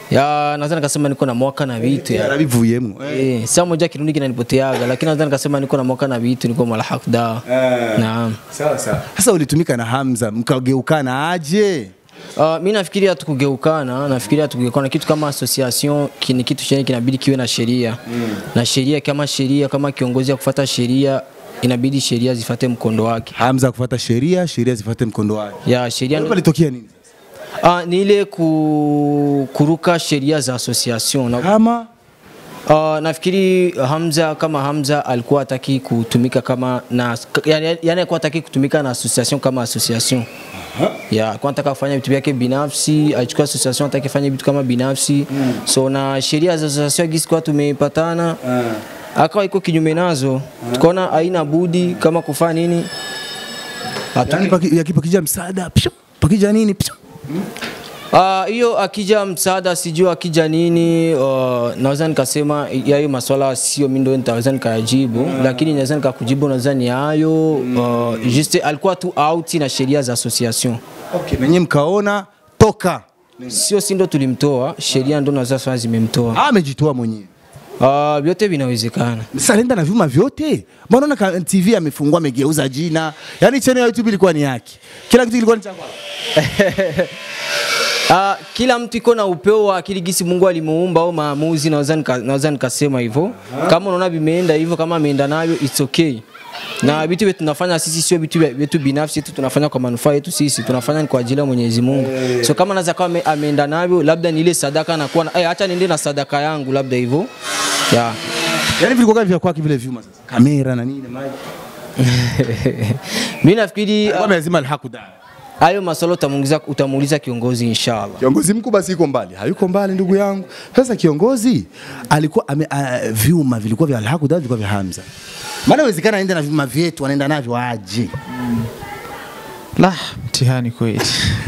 ya naweza nikasema niko na mwaka na vitu ya yarabivuyemo eh saa moja kirundi kinanipoteaga lakini naweza nikasema niko na mwaka na vitu niko malhaq da naam sawa sawa sasa ulitumika na Hamza mkageukana aje Uh, mi nafikiria tukugeukana, nafikiria tukugeukana kitu kama association ki- ni kitu chenye kinabidi kiwe na sheria mm. na sheria kama sheria kama kiongozi ya kufuata sheria inabidi sheria zifate mkondo wake. Hamza kufuata sheria, sheria zifuate mkondo wake. Ya sheria Hapo litokea nini? Ah, ni ile ku, kuruka sheria za association na, kama Uh, nafikiri Hamza kama Hamza alikuwa hataki kutumika kama na yani, yani alikuwa hataki kutumika na association kama association. Ya, alikuwa anataka kufanya vitu vyake binafsi, alichukua association ataki fanya vitu kama binafsi. So na sheria za association gisi kwa tumepatana. Akawa iko kinyume nazo. Tukaona haina budi kama kufanya nini? Yani paki- yakipakija msaada pshu, pakija nini pshu. Ah, hiyo akija msaada sijui akija nini uh, naweza nikasema ya hiyo maswala sio mimi ndio nitaweza nikayajibu lakini naweza nikakujibu naweza ni hayo uh, juste alikuwa tu out na sheria za association okay. Menye mkaona toka sio si ndo tulimtoa sheria ndo naweza sema zimemtoa Ah, amejitoa mwenyewe uh, vyote vinawezekana Sasa alienda na vyuma vyote. Mbona unaona ka- TV amefungua amegeuza jina? Yaani channel ya YouTube ilikuwa ni yake. Kila kitu kilikuwa ni cha kwake. Uh, kila mtu iko na upeo wa akili gisi Mungu alimuumba au maamuzi, naweza nika, naweza nikasema hivyo. Kama unaona vimeenda hivyo, kama ameenda navyo it's okay. Na vitu vyetu tunafanya sisi sio vitu vya- vyetu binafsi tu, tunafanya kwa manufaa yetu sisi, tunafanya ni kwa ajili ya Mwenyezi Mungu. So kama naweza kama ame- ameenda navyo, labda ni ile sadaka nakuwa na, eh, acha niende na sadaka yangu, labda hivyo yeah. Yaani vilikuwa vya kwake vile vyuma sasa. Kamera na nini mic. Mimi nafikiri Alikuwa lazima hakudai. hayo maswala utamuuliza utamuuliza kiongozi inshallah. Kiongozi mkuu basi yuko mbali, hayuko mbali ndugu yangu. Sasa kiongozi alikuwa ame, uh, vyuma vilikuwa vya Alhaku Daud vilikuwa vya Hamza. Maana inawezekana aende na vyuma vyetu anaenda navyo aje. La, mtihani kweli.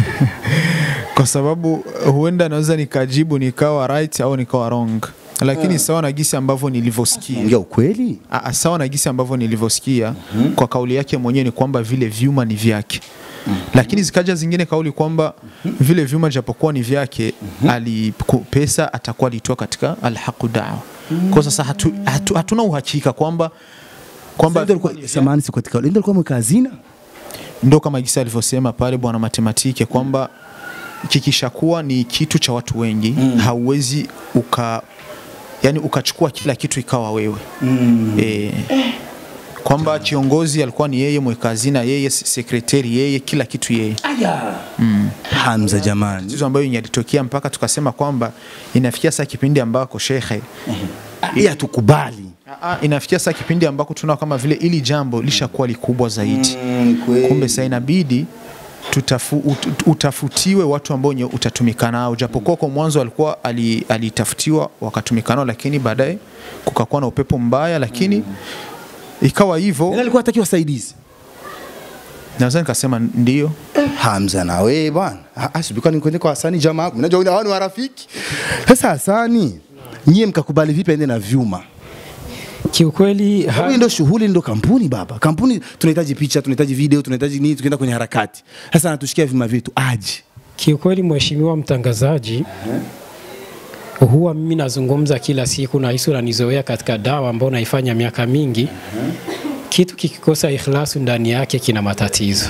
Kwa sababu huenda naweza nikajibu nikawa right au nikawa wrong. Lakini sawa na gisi ambavyo nilivyosikia. Ongea ukweli. Ah, sawa na gisi ambavyo nilivyosikia kwa kauli yake mwenyewe ni kwamba vile vyuma ni vyake. Lakini zikaja zingine kauli kwamba vile vyuma japokuwa ni vyake ali ku- pesa atakuwa alitoa katika alhaqu dawa. Kwa sasa hatu, hatu, hatuna uhakika kwamba kwamba Ndio alikuwa samani si katika ndio alikuwa mweka hazina. ndo kama gisa alivyosema pale bwana matematike kwamba kikishakuwa ni kitu cha watu wengi mm. hauwezi uka yani ukachukua kila kitu ikawa wewe mm. e, kwamba kiongozi alikuwa ni yeye mweka hazina yeye sekretari yeye kila kitu yeye Aya. mm. Hamza jamani. tatizo ambayo yalitokea mpaka tukasema kwamba inafikia saa kipindi ambako shekhe Hii hatukubali. Ah, ah, inafikia saa kipindi ambako tunaona kama vile ili jambo lishakuwa likubwa zaidi kumbe sasa inabidi tutafu, ut, utafutiwe watu ambao nye utatumika nao japokuwa kwa mwanzo alikuwa ali- alitafutiwa wakatumika nao lakini baadaye kukakuwa na upepo mbaya lakini ikawa hivyo Yeye alikuwa hataki wasaidizi. naweza nikasema ndio Hamza na wewe bwana. Ah, ah, sibika ni kwende kwa Hasani jamaa yako. Unajua hao ni warafiki. Sasa Hasani, nyie mkakubali vipi aende na vyuma? Kiukweli Hii ndio shughuli, ndio kampuni baba. Kampuni tunahitaji picha, tunahitaji video, tunahitaji nini, tukienda kwenye harakati. Sasa anatushikia vyuma vyetu aje. Kiukweli mheshimiwa mtangazaji, huwa mimi nazungumza kila siku na hisi unanizoea katika dawa ambayo naifanya miaka mingi. Kitu kikikosa ikhlasu ndani yake kina matatizo.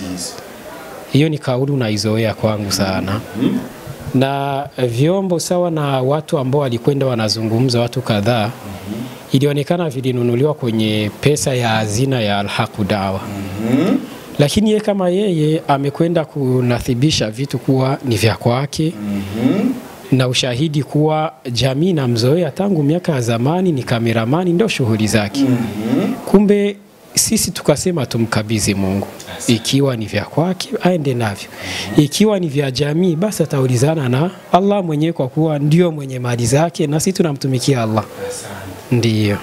Hiyo ni kauli unaizoea kwangu sana. Na vyombo sawa na watu ambao walikwenda wanazungumza, watu kadhaa, ilionekana vilinunuliwa kwenye pesa ya hazina ya Alhaqu Dawa lakini yeye kama yeye amekwenda kunathibisha vitu kuwa ni vya kwake na ushahidi kuwa jamii namzoea tangu miaka ya zamani, ni kameramani, ndio shughuli zake. Kumbe sisi tukasema tumkabidhi Mungu, ikiwa ni vya kwake aende navyo, ikiwa ni vya jamii basi ataulizana na Allah mwenyewe, kwa kuwa ndio mwenye mali zake na sisi tunamtumikia Allah. Ndiyo.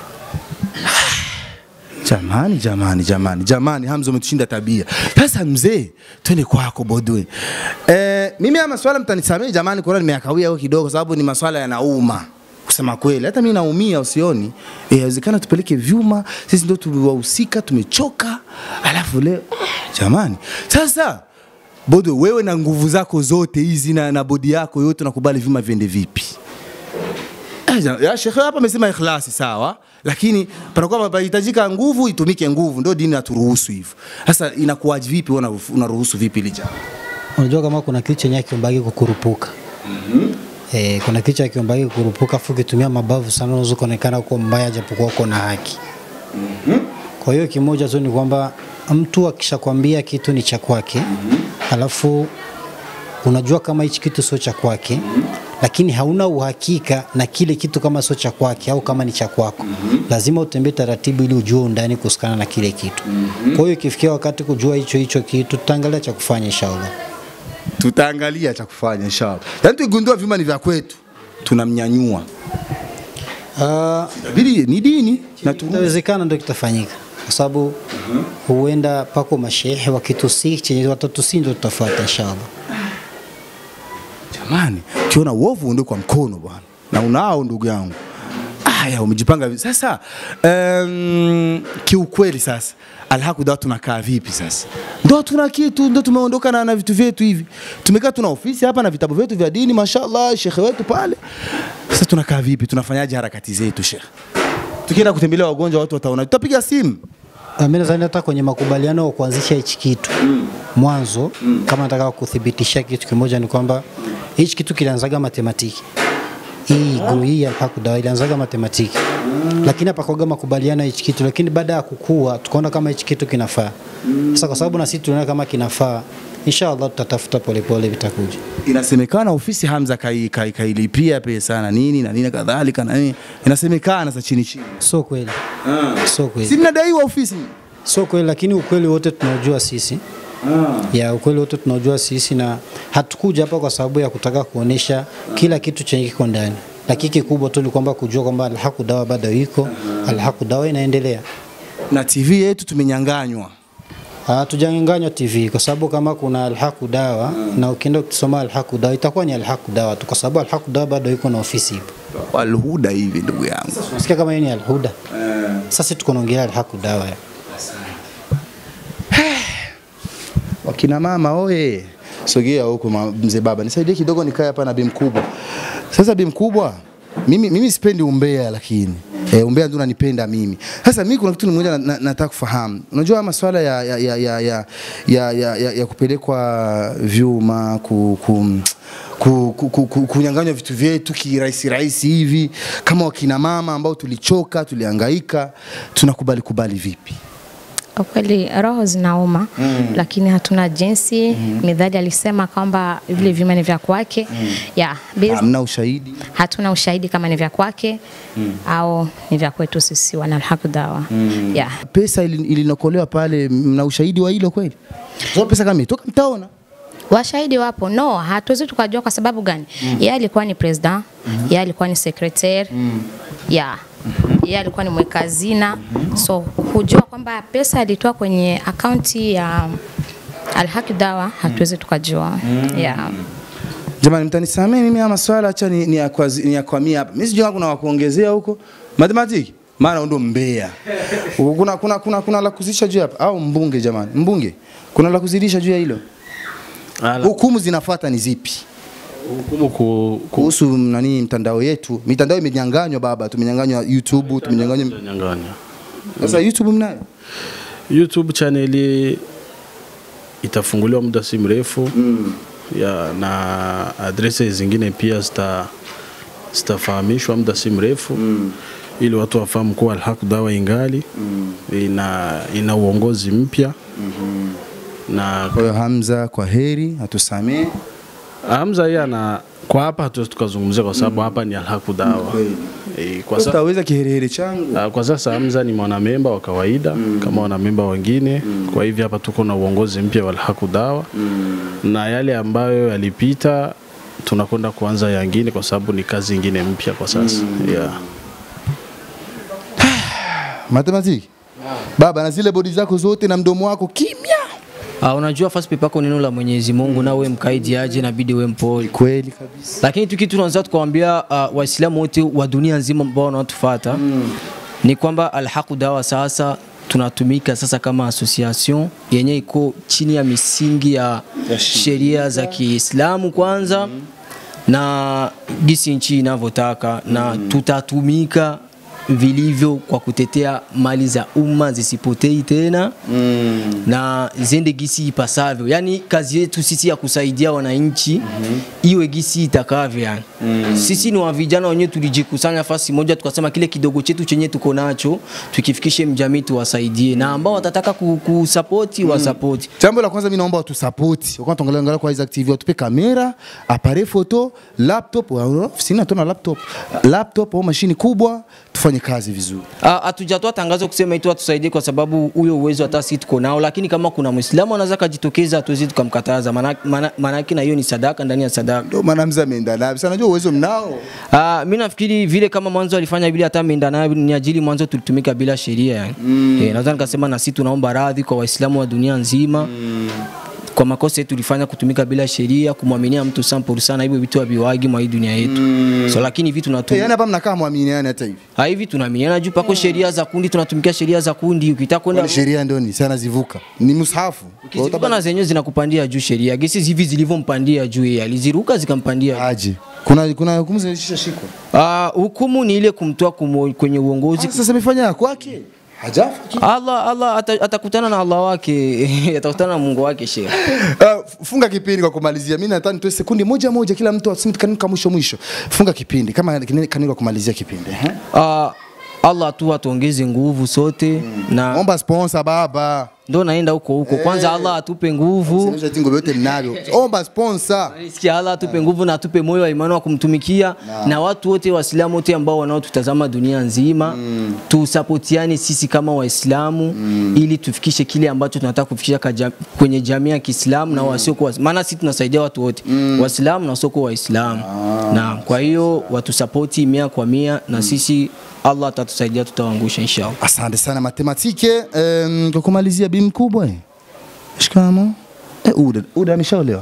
Jamani, jamani, jamani, jamani, Hamza umetushinda tabia. Sasa mzee, twende kwako Bodwe. Eh, mimi haya maswala mtanisamehe jamani, kwa nimeyakawia huko kidogo, sababu ni maswala yanauma kusema kweli. Hata mimi naumia, usioni? Eh, Inawezekana tupeleke vyuma, sisi ndio tuliwahusika, tumechoka, alafu leo jamani. Sasa Bodo, wewe na nguvu zako zote hizi na, na bodi yako yote unakubali vyuma viende vipi? Eh, ja- ya shekhe hapa amesema ikhlasi sawa, lakini panakuwa panahitajika nguvu, itumike nguvu, ndio dini naturuhusu hivyo. Sasa inakuwaje vipi, wewe una- unaruhusu vipi ili jambo? Unajua kama kuna kitu chenye kiombagi kukurupuka Eh, kuna kitu cha kiombagi kukurupuka afu ukitumia mabavu sana unaweza kuonekana uko mbaya japokuwa uko na haki. Kwa hiyo kimoja tu ni kwamba mtu akishakwambia kitu ni cha kwake alafu unajua kama hichi kitu sio cha kwake lakini hauna uhakika na kile kitu kama sio cha kwake au kama ni cha kwako lazima utembee taratibu ili ujue undani kuhusikana na kile kitu kwa hiyo ikifikia wakati kujua hicho hicho kitu tutaangalia cha kufanya inshallah Tutaangalia cha kufanya inshallah. Yaani tukigundua vyuma ni vya kwetu, tunamnyanyua. Uh, ni dini na inawezekana ndio kitafanyika kwa sababu huenda pako mashehe wakitusi chenye watatusi ndio tutafuata inshallah. Jamani, ukiona uovu ndio kwa mkono bwana, na unao ndugu yangu. Aya, umejipanga vi- sasa. Um, kiukweli sasa alhaku dawa tunakaa vipi sasa? Ndo tuna kitu, ndo tumeondoka na, na vitu vyetu hivi, tumekaa tuna ofisi hapa na vitabu vyetu vya dini, mashallah, shekhe wetu pale. Sasa tunakaa vipi? Tunafanyaje harakati zetu shekhe? Tukienda kutembelea wagonjwa, watu wataona, tutapiga simu Na Mimi nadhani hata kwenye makubaliano ya kuanzisha hichi kitu mwanzo, kama nataka kuthibitisha kitu kimoja ni kwamba hichi kitu kilianzaga matematiki hii guru hii ya Alhaq Dawa ilianzaga matematiki, lakini hapakuwaga makubaliano ya hichi kitu, lakini baada ya kukua tukaona kama hichi kitu kinafaa. Sasa kwa sababu na sisi tunaona kama kinafaa, inshallah tutatafuta polepole, vitakuja. Inasemekana ofisi Hamza kai, kai, kailipia pesa na nini na nini kadhalika na nini, inasemekana za chini chini. Sio kweli, sio kweli. Si mnadaiwa ofisi? Sio kweli, lakini ukweli wote tunaojua sisi ya ukweli wote tunaojua sisi, na hatukuja hapa kwa sababu ya kutaka kuonesha kila kitu chenye kiko ndani, lakini kikubwa tu ni kwamba kujua kwamba Alhaq Dawa bado iko, Alhaq Dawa inaendelea na TV yetu tumenyanganywa. Hatujanyanganywa TV kwa sababu kama kuna Alhaq Dawa na ukienda ukisoma Alhaq Dawa itakuwa ni Alhaq Dawa tu, kwa sababu Alhaq Dawa bado iko na ofisi ipo. Alhuda hivi ndugu yangu. Unasikia kama hiyo ni Alhuda? Sasa tuko naongelea Alhaq Dawa ya. Wakina mama oye, sogea huko ma- mzee baba, nisaidie kidogo nikae hapa na bi mkubwa. Sasa bi mkubwa, mimi, mimi sipendi umbea lakini E, umbea ndio unanipenda mimi. Sasa mimi kuna kitu mmoja na- na- nataka kufahamu. Unajua masuala ya ya ya ya ya, ya, ya, ya, ya kupelekwa vyuma ku, ku, ku, ku, ku, ku, kunyang'anywa vitu vyetu kirahisi rahisi hivi kama wakina mama ambao tulichoka tulihangaika tunakubali kubali vipi? Kwa kweli roho zinauma Mm. lakini hatuna jinsi. Midhali alisema kwamba vile vyuma ni vya kwake yeah, based- Hamna ushahidi. hatuna ushahidi kama ni vya kwake au ni vya kwetu sisi wana Alhaq Dawa yeah. Pesa ili- ilinokolewa pale, mna ushahidi wa hilo kweli? Kwa pesa kama imetoka mtaona. Washahidi wapo, no, hatuwezi tukajua. Kwa sababu gani? Mm. Yeye alikuwa ni president, yeye alikuwa ni secretary, yeah. Yeye alikuwa ni mweka hazina, so kujua kwamba pesa alitoa kwenye akaunti ya Alhaq Dawa hatuwezi tukajua Mm. yeah. Jamani, mtanisamee mimi haya maswala, acha ni, ni, yakwazi- ni yakwamia hapa. Mimi sijui kama kuna wakuongezea huko mathematiki, maana ndo mbea. Kuna, kuna, kuna, kuna la kuzidisha juu hapa au mbunge? Jamani, mbunge, kuna la kuzidisha juu ya hilo? Hukumu zinafuata ni zipi? Hukumu ku, kuhusu nani mtandao yetu, mitandao imenyanganywa baba, tumenyanganywa YouTube, tumenyanganywa Nyang'anya. sasa YouTube mnayo YouTube channel itafunguliwa muda si mrefu ya, na adresi zingine pia zita zitafahamishwa muda si mrefu ili watu wafahamu kuwa Alhaq Dawa ingali ina, ina uongozi mpya na kwa hiyo Hamza, kwa heri, atusamee. Hamza yeye ana kwa hapa hatuwezi tukazungumzia kwa sababu hapa ni Alhaq Dawa. E, kwa sasa Utaweza kiherehere changu. Ah, Kwa sasa Hamza ni mwanamemba wa kawaida kama wanamemba wengine. Kwa hivyo hapa tuko na uongozi mpya wa Alhaq Dawa na yale ambayo yalipita tunakwenda kuanza yangine kwa sababu ni kazi ingine mpya kwa sasa. Yeah. Matematiki baba, na zile bodi zako zote na mdomo wako kimya. Uh, unajua first paper yako neno la Mwenyezi Mungu na wewe mkaidi aje inabidi wewe mpole. Kweli kabisa. Lakini tu kitu tunaweza tukawaambia uh, Waislamu wote wa dunia nzima ambao wanatufuata ni kwamba Alhaq Dawa sasa tunatumika sasa kama association yenye iko chini ya misingi ya sheria za Kiislamu kwanza na gisi nchi inavyotaka na tutatumika vilivyo kwa kutetea mali za umma zisipotei tena mm. na ziende gisi ipasavyo. Yani kazi yetu sisi ya kusaidia wananchi mm-hmm. iwe gisi itakavyo yani. Mm. Sisi ni wa vijana wenyewe tulijikusanya fasi moja tukasema kile kidogo chetu chenye tuko nacho tukifikishe mjamii tuwasaidie, na ambao watataka ku- kusapoti mm. wasapoti. Jambo la kwanza mimi naomba watusapoti. Wakati tuangalia angalia kwa Isaac TV watupe kamera, appareil photo, laptop, wa- ofisini hatuna laptop. Laptop au mashini kubwa tufanye kazi vizuri. Ah, Hatujatoa tangazo kusema itu atusaidie kwa sababu huyo uwezo hata sisi tuko nao, lakini kama kuna Muislamu anaweza kajitokeza, hatuwezi tukamkataza, maana- maana maana yake na hiyo ni sadaka ndani ya sadaka. Ndio maana mzee ameenda nayo. Sasa najua uwezo mnao. Ah, mimi nafikiri vile kama mwanzo alifanya vile hata ameenda nayo ni ajili mwanzo tulitumika bila sheria yani. Mm. Eh, naweza nikasema na sisi tunaomba radhi kwa Waislamu wa dunia nzima. Mm. Kwa makosa yetu tulifanya kutumika bila sheria, kumwaminia mtu 100% na hivyo vitu haviwagi mwa hii dunia yetu. Mm. So lakini hivi Eh, tunatumia yani hapa mnakaa muaminiane hata hivi. Ha, hivi tunaaminiana juu pako sheria za kundi, tunatumikia sheria za kundi. Ukitaka kwenda Kwani sheria ndio ni sana zivuka. Ni msahafu. ukizivuka na zenyewe zinakupandia juu sheria, gesi hivi zilivyompandia juu yeye aliziruka zikampandia aje. Kuna kuna hukumu zilishashikwa. Ah, hukumu ni ile kumtoa kumo- kwenye uongozi. Sasa amefanya ya kwake. Hajafa. Allah Allah ata- atakutana na Allah wake, atakutana na Mungu wake shehe. Uh, funga kipindi kwa kumalizia. Mimi nataka nitoe sekundi moja moja kila mtu aseme kanuni mwisho mwisho. Funga kipindi kama kanuni kwa kumalizia kipindi. Eh? Ah, Allah tu atuongeze nguvu sote na omba sponsor baba. Ndo naenda huko huko. Kwanza Allah atupe nguvu. Sasa tingo vyote mnavyo. Omba sponsor. Sikia Allah atupe nguvu na atupe moyo wa imani wa kumtumikia Na. na watu wote Waislamu wote ambao wanaotutazama dunia nzima tusapotiane sisi kama Waislamu ili tufikishe kile ambacho tunataka kufikisha kaja- kwenye jamii ya Kiislamu na wasiokuwa maana sisi tunasaidia watu wote Waislamu na wasiokuwa Waislamu na kwa hiyo watusapoti mia kwa mia na sisi Allah atatusaidia tutawaangusha inshallah. Asante sana matematike. Um, kwa kumalizia bi mkubwa. eh. Shikamo. Eh, Uda, Uda ameshaolewa.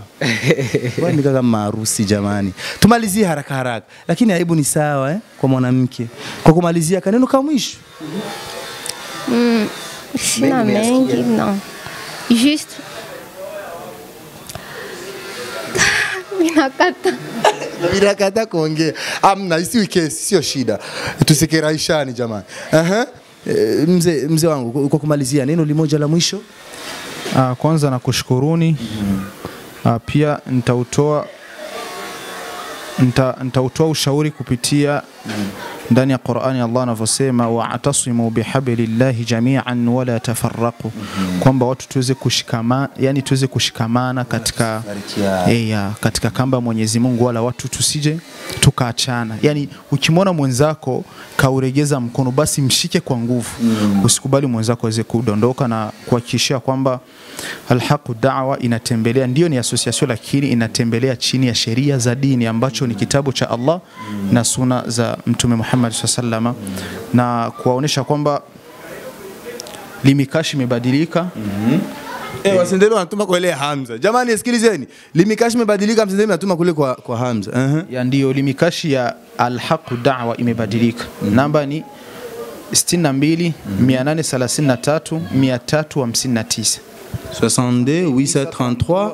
Wewe ni kama maarusi jamani. Tumalizie haraka haraka. Lakini aibu ni sawa eh, kwa mwanamke. Kwa kumalizia kaneno kama mwisho. Mm, sina mengi non. Juste minakata Ninakata kuongea. Amna, isiwi kesi, sio shida. Tusikeraishani jamani. Aha. Eh, Mzee mzee wangu kwa kumalizia neno limoja la mwisho. Uh, kwanza nakushukuruni uh, pia nitautoa nita, nitautoa ushauri kupitia ndani ya Qur'ani Allah anavyosema wa'tasimu bihablillahi jami'an wala tafarraqu, kwamba watu tuweze kushikamana, yani tuweze kushikamana katika eh, ya, katika kamba ya Mwenyezi Mungu, wala watu tusije tukaachana. Yani ukimwona mwenzako kauregeza mkono, basi mshike kwa nguvu, usikubali mwenzako aweze kudondoka, na kuhakikishia kwamba Alhaqu Da'wa inatembelea, ndio ni association, lakini inatembelea chini ya sheria za dini ambacho ni kitabu cha Allah na suna za Mtume Muhammad SAW na kuwaonesha kwamba limikashi imebadilika Eh, wasendele wanatuma kwa ile ya Hamza. Jamani sikilizeni. Limikashi imebadilika msendele natuma kule kwa kwa Hamza. Uh ya ndio limikashi ya Alhaqu Da'wa imebadilika. Namba ni 62 833 359 62 833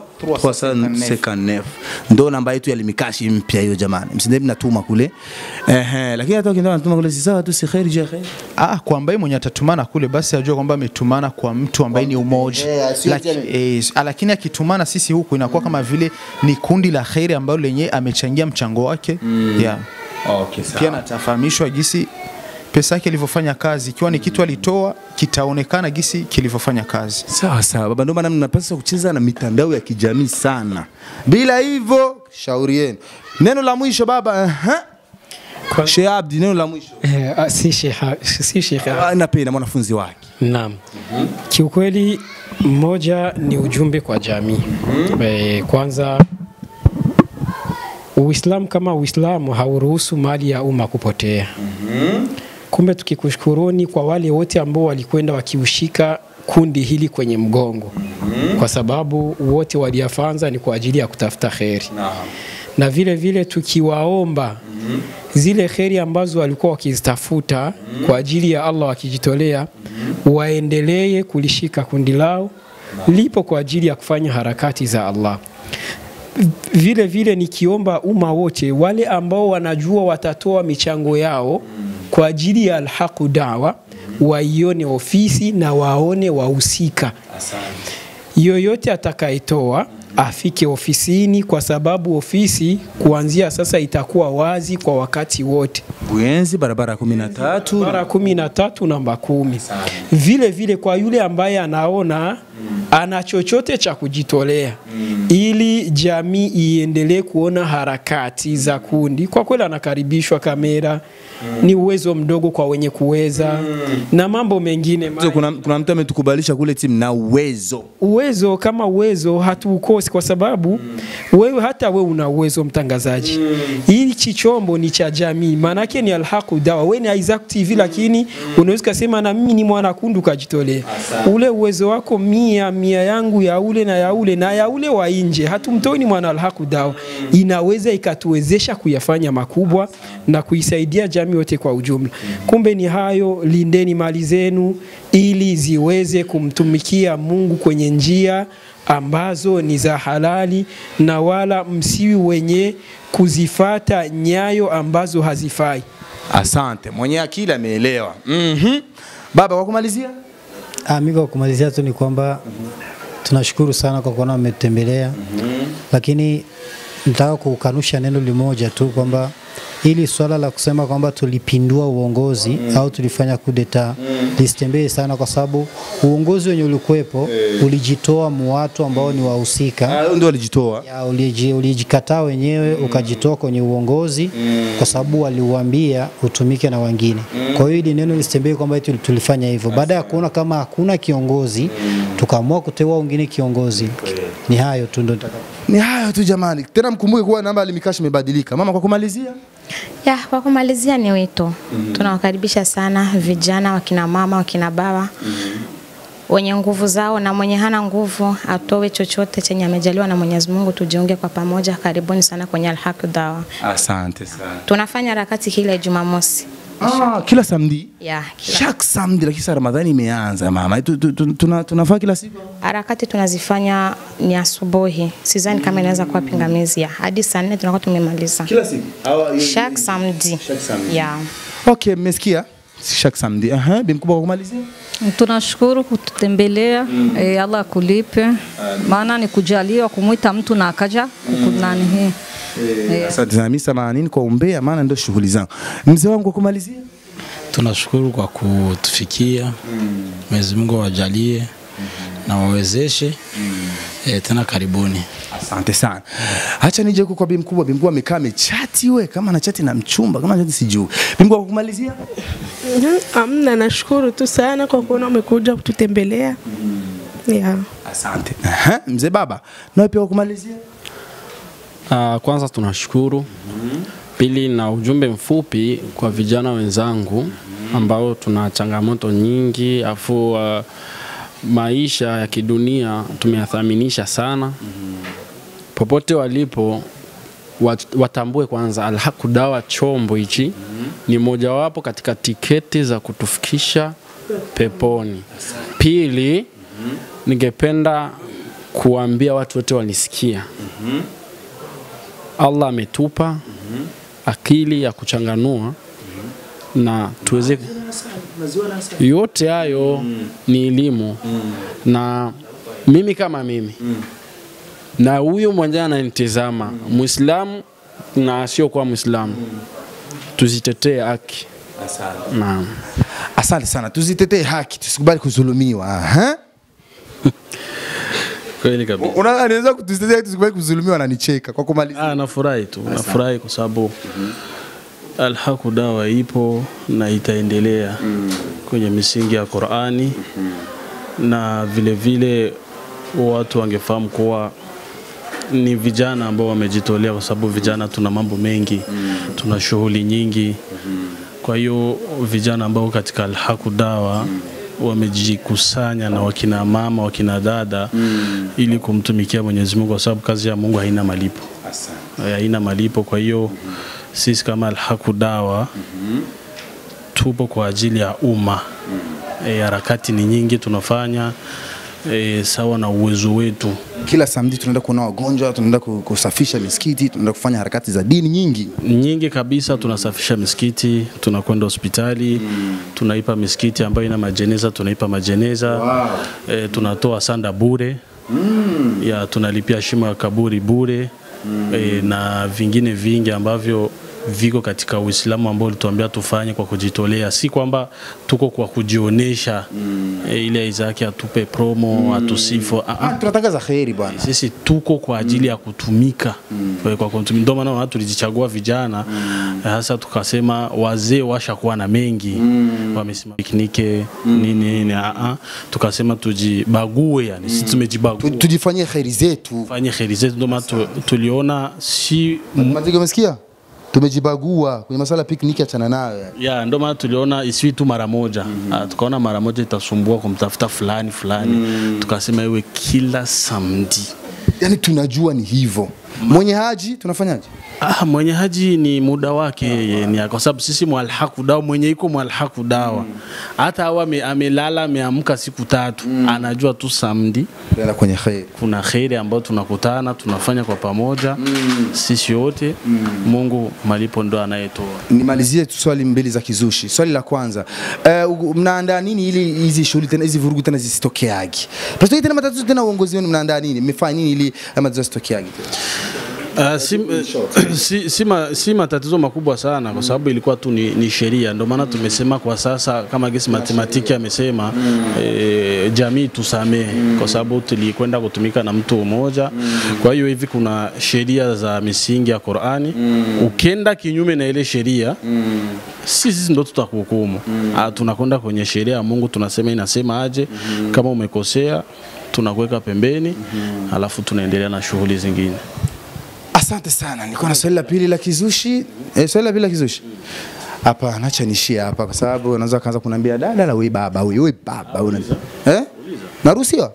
359 ndo namba yetu ya limikashi mpya hiyo jamani, msindeni mnatuma kule ehe, lakini hata ukienda unatuma kule si sawa tu, si kheri je kheri. Ah, kwa ambaye mwenye atatumana kule basi ajue kwamba ametumana kwa mtu ambaye ni umoja. Eh, sio Laki, tena- eh, lakini akitumana sisi huku inakuwa kama vile ni kundi la kheri ambalo lenye amechangia mchango wake yeah. Okay, sawa. Pia natafahamishwa gisi pesa yake ilivyofanya kazi, ikiwa ni kitu alitoa kitaonekana gisi kilivyofanya kazi. Sawa sawa baba, ndio maana mnapaswa kucheza na mitandao ya kijamii sana. Bila hivyo, shauri yenu. Neno la mwisho baba, aha. Sheikh Abdi, neno la mwisho. Eh, ah, si sheha, si sheha. Ah, Napenda mwanafunzi wake. Naam. Kiukweli mmoja ni ujumbe kwa jamii. Eh, kwanza Uislamu kama Uislamu hauruhusu mali ya umma kupotea. Kumbe tukikushukuruni kwa wale wote ambao walikwenda wakiushika kundi hili kwenye mgongo, kwa sababu wote waliafanza ni kwa ajili ya kutafuta kheri na vile vile tukiwaomba zile kheri ambazo walikuwa wakizitafuta kwa ajili ya Allah wakijitolea, waendelee kulishika kundi lao, lipo kwa ajili ya kufanya harakati za Allah. Vile vile nikiomba umma wote wale ambao wanajua watatoa michango yao kwa ajili ya Alhaqu Dawa waione ofisi na waone wahusika. Yoyote atakayetoa afike ofisini, kwa sababu ofisi kuanzia sasa itakuwa wazi kwa wakati wote. Buyenzi barabara kumi na tatu Bara kumi na tatu namba kumi. Vile vile kwa yule ambaye anaona ana chochote cha kujitolea ili jamii iendelee kuona harakati za kundi, kwa kweli anakaribishwa. Kamera ni uwezo mdogo kwa wenye kuweza na mambo mengine So, kuna, kuna mtu ametukubalisha kule timu na uwezo uwezo kama uwezo hatuukosi kwa sababu wewe hata wewe una uwezo mtangazaji. Hichi chombo ni cha jamii, maanake ni Alhaqu Dawa. Wewe ni Isaac TV, lakini unaweza kusema na mimi ni mwanakundu kajitolea. Ule uwezo wako mia mia yangu ya ule na ya ule na ya ule wa nje, hatumtoi ni mwana Alhaqu Dawa, inaweza ikatuwezesha kuyafanya makubwa na kuisaidia jamii yote kwa ujumla. Kumbe ni hayo, lindeni mali zenu ili ziweze kumtumikia Mungu kwenye njia ambazo ni za halali, na wala msiwi wenye kuzifata nyayo ambazo hazifai. Asante, mwenye akili ameelewa. Mhm. Baba, kwa kumalizia Ah, mimi kwa kumalizia tu ni kwamba tunashukuru sana kwa kuona wametembelea, lakini nataka kukanusha neno limoja tu kwamba ili swala la kusema kwamba tulipindua uongozi au tulifanya kudeta lisitembee sana, kwa sababu uongozi wenye ulikuwepo ulijitoa mu watu ambao ni wahusika ndio walijitoa ya, uliji, ulijikataa wenyewe ukajitoa kwenye uongozi kwa sababu waliuambia utumike na wengine. Kwa hiyo ili neno lisitembee kwamba eti tulifanya hivyo. Baada ya kuona kama hakuna kiongozi, tukaamua kuteua wengine kiongozi. Ni hayo tu ndo nitaka ni hayo tu jamani, tena mkumbuke kuwa namba ya Limikashi imebadilika. Mama, kwa kumalizia Ya, kwa kumalizia ni wito. Tunawakaribisha sana vijana, wakina mama, wakina baba wenye nguvu zao na mwenye hana nguvu atoe chochote chenye amejaliwa na Mwenyezi Mungu, tujiunge kwa pamoja. Karibuni sana kwenye Alhaq Dawa. asante sana. Tunafanya harakati kila Jumamosi. Ah, kila samedi Ya, Chaque samedi, lakini sasa Ramadhani imeanza mama, Tu- tu- tu- tuna- tunafaa kila siku harakati tunazifanya ni asubuhi, sidhani kama inaweza kuwa pingamizi. Ya, hadi saa nne tunakuwa tumemaliza kila siku chaque samedi. Ya. Okay, mmesikia chaque samedi. Aha, bi mkubwa kwa kumalizia Tunashukuru kututembelea mm. E, Allah akulipe, maana ni kujaliwa kumwita mtu na akaja kukunani hii Eh. Asante sana, mimi samanini kwa umbea, maana ndio shughuli zangu. Mzee wangu kwa kumalizia Tunashukuru kwa kutufikia. Mwenyezi Mungu awajalie na wawezeshe. E, tena karibuni. Asante sana. Acha nije huko kwa bi mkubwa. Bi mkubwa amekaa amechati we, kama na chati na mchumba, kama chati sijui. Bi mkubwa kwa kumalizia Mhm, Amna, nashukuru tu sana kwa kuona umekuja kututembelea. Yeah. Asante. Aha, mzee baba, nawe pia kwa kumalizia Uh, kwanza tunashukuru. Pili, na ujumbe mfupi kwa vijana wenzangu ambao tuna changamoto nyingi afu uh, maisha ya kidunia tumeyathaminisha sana. Popote walipo wat- watambue kwanza Alhaq Dawa chombo hichi ni mojawapo katika tiketi za kutufikisha peponi. Pili, ningependa kuambia watu wote wanisikia Allah ametupa akili ya kuchanganua na tuweze yote hayo ni elimu na mimi kama mimi na huyo mwenyewe ananitizama Muislamu na asiokuwa Muislamu tuzitetee haki. Naam. Asante sana, tuzitetee haki, tusikubali kudhulumiwa. Aha. Kweli kabisa. Una anaweza kutuzitetea haki, tusikubali kudhulumiwa, ananicheka kwa kumalizia. Ah, nafurahi tu, nafurahi kwa sababu Alhaq Dawa ipo na itaendelea kwenye misingi ya Qur'ani na vile vile watu wangefahamu kuwa ni vijana ambao wamejitolea, kwa sababu vijana tuna mambo mengi, tuna shughuli nyingi. Kwa hiyo vijana ambao katika Alhaq Dawa wamejikusanya na wakina mama, wakina dada ili kumtumikia Mwenyezi Mungu, kwa sababu kazi ya Mungu haina malipo, Eh, haina malipo. Kwa hiyo sisi kama Alhaq Dawa tupo kwa ajili ya umma e, harakati ni nyingi tunafanya e, sawa na uwezo wetu. Kila samedi tunaenda kuona wagonjwa, tunaenda ku- kusafisha misikiti, tunaenda kufanya harakati za dini nyingi. nyingi kabisa. Tunasafisha misikiti, tunakwenda hospitali tunaipa misikiti ambayo ina majeneza, tunaipa majeneza Wow. e, tunatoa sanda bure ya tunalipia shimo ya kaburi bure e, na vingine vingi ambavyo viko katika Uislamu ambao ulituambia tufanye kwa kujitolea, si kwamba tuko kwa kujionesha e, ile Isaki atupe promo atusifu. Ah, ah. Tunatangaza kheri bwana. Sisi tuko kwa ajili ya kutumika kwa, kwa kutumika. Ndio maana watu tulijichagua vijana hasa tukasema wazee washakuwa na mengi wamesimama piknike nini nini, ah, ah. tukasema tujibague, yani sisi tumejibagua Tujifanyie kheri zetu. fanye kheri zetu. Ndio maana tu, tuliona si Maziga, umesikia? Tumejibagua kwenye masuala ya picnic, achana nayo. yani. ya ndio maana tuliona isiwi tu mara moja Ah, tukaona mara moja itasumbua kumtafuta fulani fulani tukasema iwe kila samedi Yani tunajua ni hivyo. Mwenye haji tunafanyaje? Ah, mwenye haji ni muda wake yeye ni kwa sababu sisi mwalhaku dawa mwenye iko mwalhaku dawa hata awa ame, amelala ameamka siku tatu anajua tu samedi Tunaenda kwenye kheri. kuna kheri ambayo tunakutana tunafanya kwa pamoja sisi wote Mungu malipo ndo anayetoa Nimalizie tu swali mbili za kizushi. Swali la kwanza, uh, mnaandaa nini ili hizi shughuli tena hizi vurugu tena zisitokeagi? Pasitokee tena matatizo tena uongozi wenu mnaandaa nini? Mmefanya nini ili haya matatizo yasitokeagi tena? Uh, si, si, si, ma, si matatizo makubwa sana kwa sababu ilikuwa tu ni, ni sheria. Ndio maana tumesema kwa sasa kama gesi matematiki amesema eh, jamii tusamehe kwa sababu tulikwenda kutumika na mtu mmoja. Kwa hiyo hivi kuna sheria za misingi ya Qur'ani, ukenda kinyume na ile sheria sisi ndo tutakuhukumu. Ah, tunakwenda kwenye sheria ya Mungu, tunasema inasema aje. Kama umekosea tunakuweka pembeni, alafu tunaendelea na shughuli zingine. Asante sana. Nilikuwa na swali la pili la kizushi. Eh, swali la pili la kizushi. Hapa nacha nishia hapa kwa sababu unaweza kaanza kuniambia dada la wewe baba wewe wewe baba una. Eh? Naruhusiwa?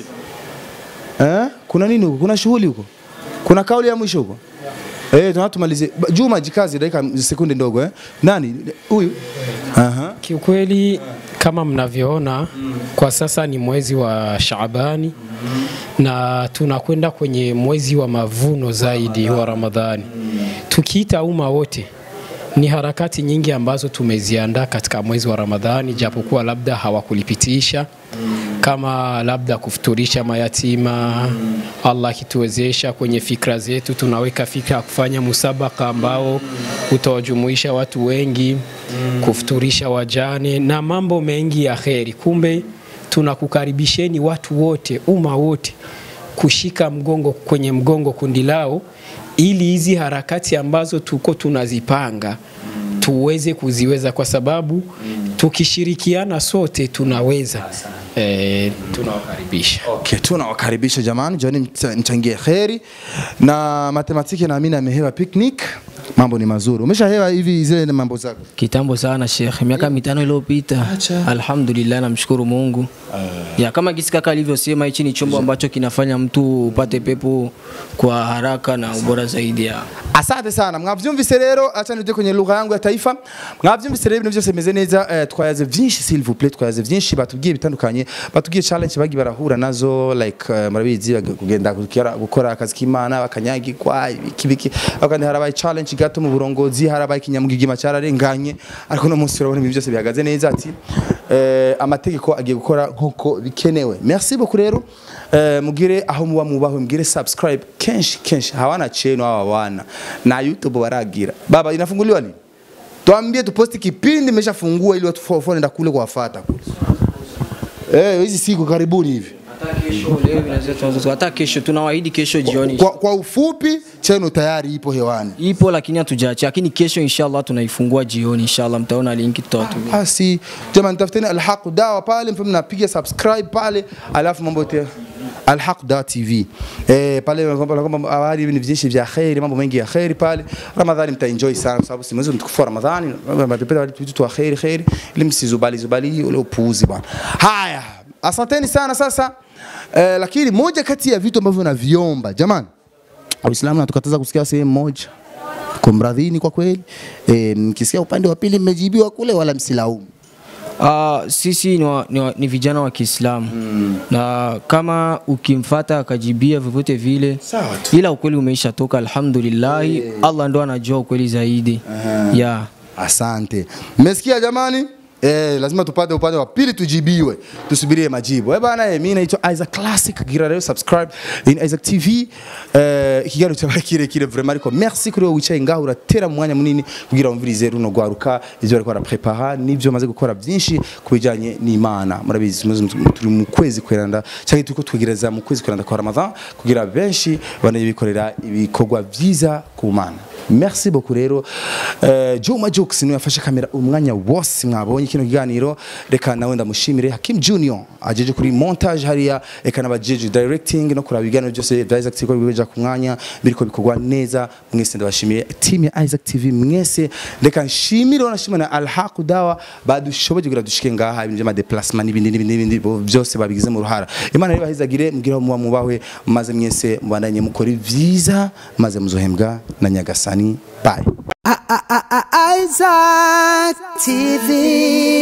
Eh? Kuna nini huko? Kuna shughuli huko? Kuna kauli ya mwisho huko? Eh, tunataka tumalizie. Ba- Juma jikazi dakika sekunde ndogo eh. Nani? Huyu? Aha. Kiukweli kama mnavyoona kwa sasa ni mwezi wa Shaabani na tunakwenda kwenye mwezi wa mavuno zaidi wa Ramadhani. Tukiita umma wote ni harakati nyingi ambazo tumeziandaa katika mwezi wa Ramadhani, japokuwa labda hawakulipitisha kama labda kufuturisha mayatima. Allah akituwezesha kwenye fikra zetu, tunaweka fikra ya kufanya musabaka ambao utawajumuisha watu wengi, kufuturisha wajane na mambo mengi ya kheri. Kumbe tunakukaribisheni watu wote, umma wote kushika mgongo kwenye mgongo kundi lao ili hizi harakati ambazo tuko tunazipanga tuweze kuziweza, kwa sababu tukishirikiana sote tunaweza. E, tunawakaribisha. Okay, tunawakaribisha jamani, joni mcha- mchangie kheri na matematiki, naamini amehewa picnic, mambo ni mazuri. Umeshahewa hivi zile mambo zako? Kitambo sana Sheikh, miaka mitano iliyopita. Alhamdulillah, namshukuru Mungu. Ya kama gisi kaka alivyosema, hichi ni chombo ambacho kinafanya mtu upate pepo kwa haraka na ubora zaidi ya asante sana mwavyumvise rero acha nije kwenye lugha yangu ya taifa mwavyumvise rero ibintu byose bimeze neza eh, twayaze vyinshi s'il vous plaît twayaze vyinshi batubwiye bitandukanye batubwiye challenge bagi barahura nazo like eh, murabizi bag- kugenda gukora- gukora akazi k'imana bakanyagirwa ibiki biki akandi harabaye challenge gato mu burongozi harabaye ikinyamugigima cyararenganye ariko no munsi urabona ibintu byose bihagaze neza ati eh, amategeko agiye gukora nkuko bikenewe merci beaucoup rero eh, mugire aho muba mubahwe mugire subscribe kenshi kenshi hawana chenu hawa wana na youtube baragira baba inafunguliwa lini tuambie tuposti kipindi imeshafungua ili watu fo- fo- nenda kule kuwafata kule eh hizi siku karibuni hivi kesho. Leo inaweza tuanze hata kesho, tunawaahidi kesho jioni. kwa, kwa ufupi chenu tayari ipo hewani Ipo lakini hatujaacha, lakini kesho inshallah tunaifungua jioni, inshallah mtaona linki tutawatumia. basi jamani tafuteni alhaq dawa pale mpe mnapiga subscribe pale alafu mambo yote alhaq dawa tv eh, pale kwamba habari ni vijeshi vya kheri mambo mengi ya kheri pale ramadhani mtaenjoy sana kwa sababu si mwezi mtukufu wa ramadhani mtapenda vitu wa kheri kheri ili msizubali zubali ule upuuzi bwana haya asanteni sana sasa eh, lakini moja kati ya vitu ambavyo naviomba jamani Uislamu natukataza kusikia sehemu moja kumradhini kwa kweli e, mkisikia upande wa pili mmejibiwa kule wala msilaumu Uh, sisi ni, wa, ni, wa, ni vijana wa Kiislamu mm. na kama ukimfata akajibia vyovyote vile, ila ukweli umeisha toka, alhamdulillahi Eh. Allah ndo anajua ukweli zaidi yeah. Asante. Mmesikia jamani? Eh, lazima tupate upande wa pili tujibiwe, tusubirie majibu. Eh bana, eh, mimi naitwa Isaac Classic, gira leo subscribe in Isaac TV. Eh, ikiganiro cyabaye kire kire vraiment ariko merci kuri wowe wicaye ngaho uratera mu mwanya munini kugira umvirize runo gwaruka ivyo bariko baraprepara n'ivyo maze gukora byinshi kubijanye n'Imana. Murabizi muzi turi mu kwezi kweranda cyangwa turiko twegereza mu kwezi kweranda kwa Ramadan kugira benshi banaye bikorera ibikorwa vyiza ku Mana. Merci beaucoup rero. Eh, Juma Jux niwe yafashe kamera umwanya wose mwabonye kino kiganiro. Reka nawe ndamushimire Hakim Junior ajeje kuri montage hariya reka nabajeje directing no kuraba ibiganiro byose bya Isaac TV bibeja ku mwanya biriko bikorwa neza mwese ndabashimiye team ya Isaac TV mwese reka nshimire nashimira na Al Haq Dawa badushoboje kugira dushike ngaha ibintu by'ama déplacement n'ibindi n'ibindi n'ibindi bo- byose babigize mu ruhara Imana rero bahizagire mugira muba mubahwe maze mwese mubandanye mukora vyiza maze muzohembwa na Nyagasani bye Isaac TV.